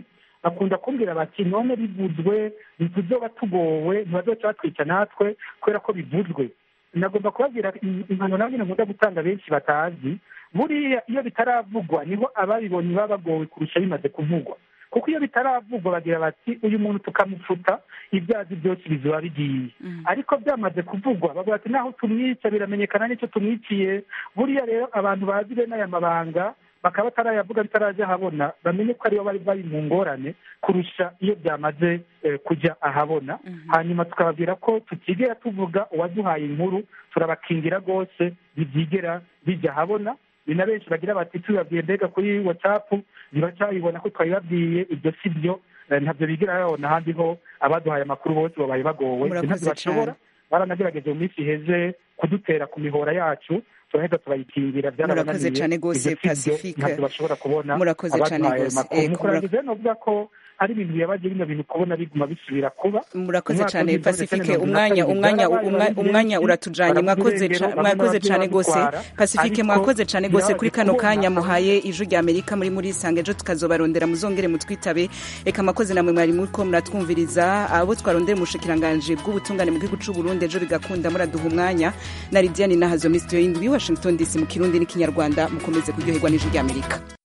[SPEAKER 7] bakunda kumbwira bati none bivuzwe ntituzoba tugowe ntibazoca batwica natwe kubera ko bivuzwe nagomba kubabwira impano nawe nyine nkunda gutanga benshi batazi buriya iyo bitaravugwa niho ababibonye baba bagowe kurusha bimaze kuvugwa kuko iyo bitaravugwa bagira bati uyu muntu tukamufuta ibyazi byose bizuba bigiye ariko byamaze kuvugwa bavuga ati naho tumwica biramenyekana n'icyo tumwiciye buriya rero abantu bazi bene aya mabanga bakaba batarayavuga bitaraje ahabona bamenye ko aribo bari bari mu ngorane kurusha iyo byamaze kujya ahabona hanyuma tukababwira ko tutigera tuvuga uwaduhaye inkuru turabakingira rwose ntibyigera bijya ahabona ni na benshi bagira bati tubibabwiye mbega kuri watsapu ntibacayibona ko twabibabwiye ibyo si byo ntabyo bigira babona ahandi ho abaduhaye amakuru bose babaye bagowe ntabyo bashobora baranagerageje mu minsi iheze kudutera ku mihora yacu turahita turayikingira
[SPEAKER 1] murakoze cyane rwose pacifique
[SPEAKER 7] ntabyo bashobora kubona
[SPEAKER 1] murakoze cyane
[SPEAKER 7] abaduhaye
[SPEAKER 1] rwose
[SPEAKER 7] amakuru mu kurangiza novuga ko ari ibintu biyabaje bino bintu kubona biguma bisubira kuba
[SPEAKER 1] murakoze cyane pacifique umwanya umwanya umwanya uratujanye mwakoze mwakoze cyane rwose pacifique mwakoze cyane rwose kuri kano kanya muhaye ijwi rya amerika muri muri sange ejo tukazobarondera muzongere mutwitabe reka mwakoze namwe mwari muriko muratwumviriza abo twarondera umushikiranganje bw'ubutungane mu gihugu c'u Burundi ejo bigakunda muraduha umwanya na Lidiane Nahazo Mr. Indwi Washington DC mu kirundi n'ikinyarwanda mukomeze kuryoherwa n'ijwi rya amerika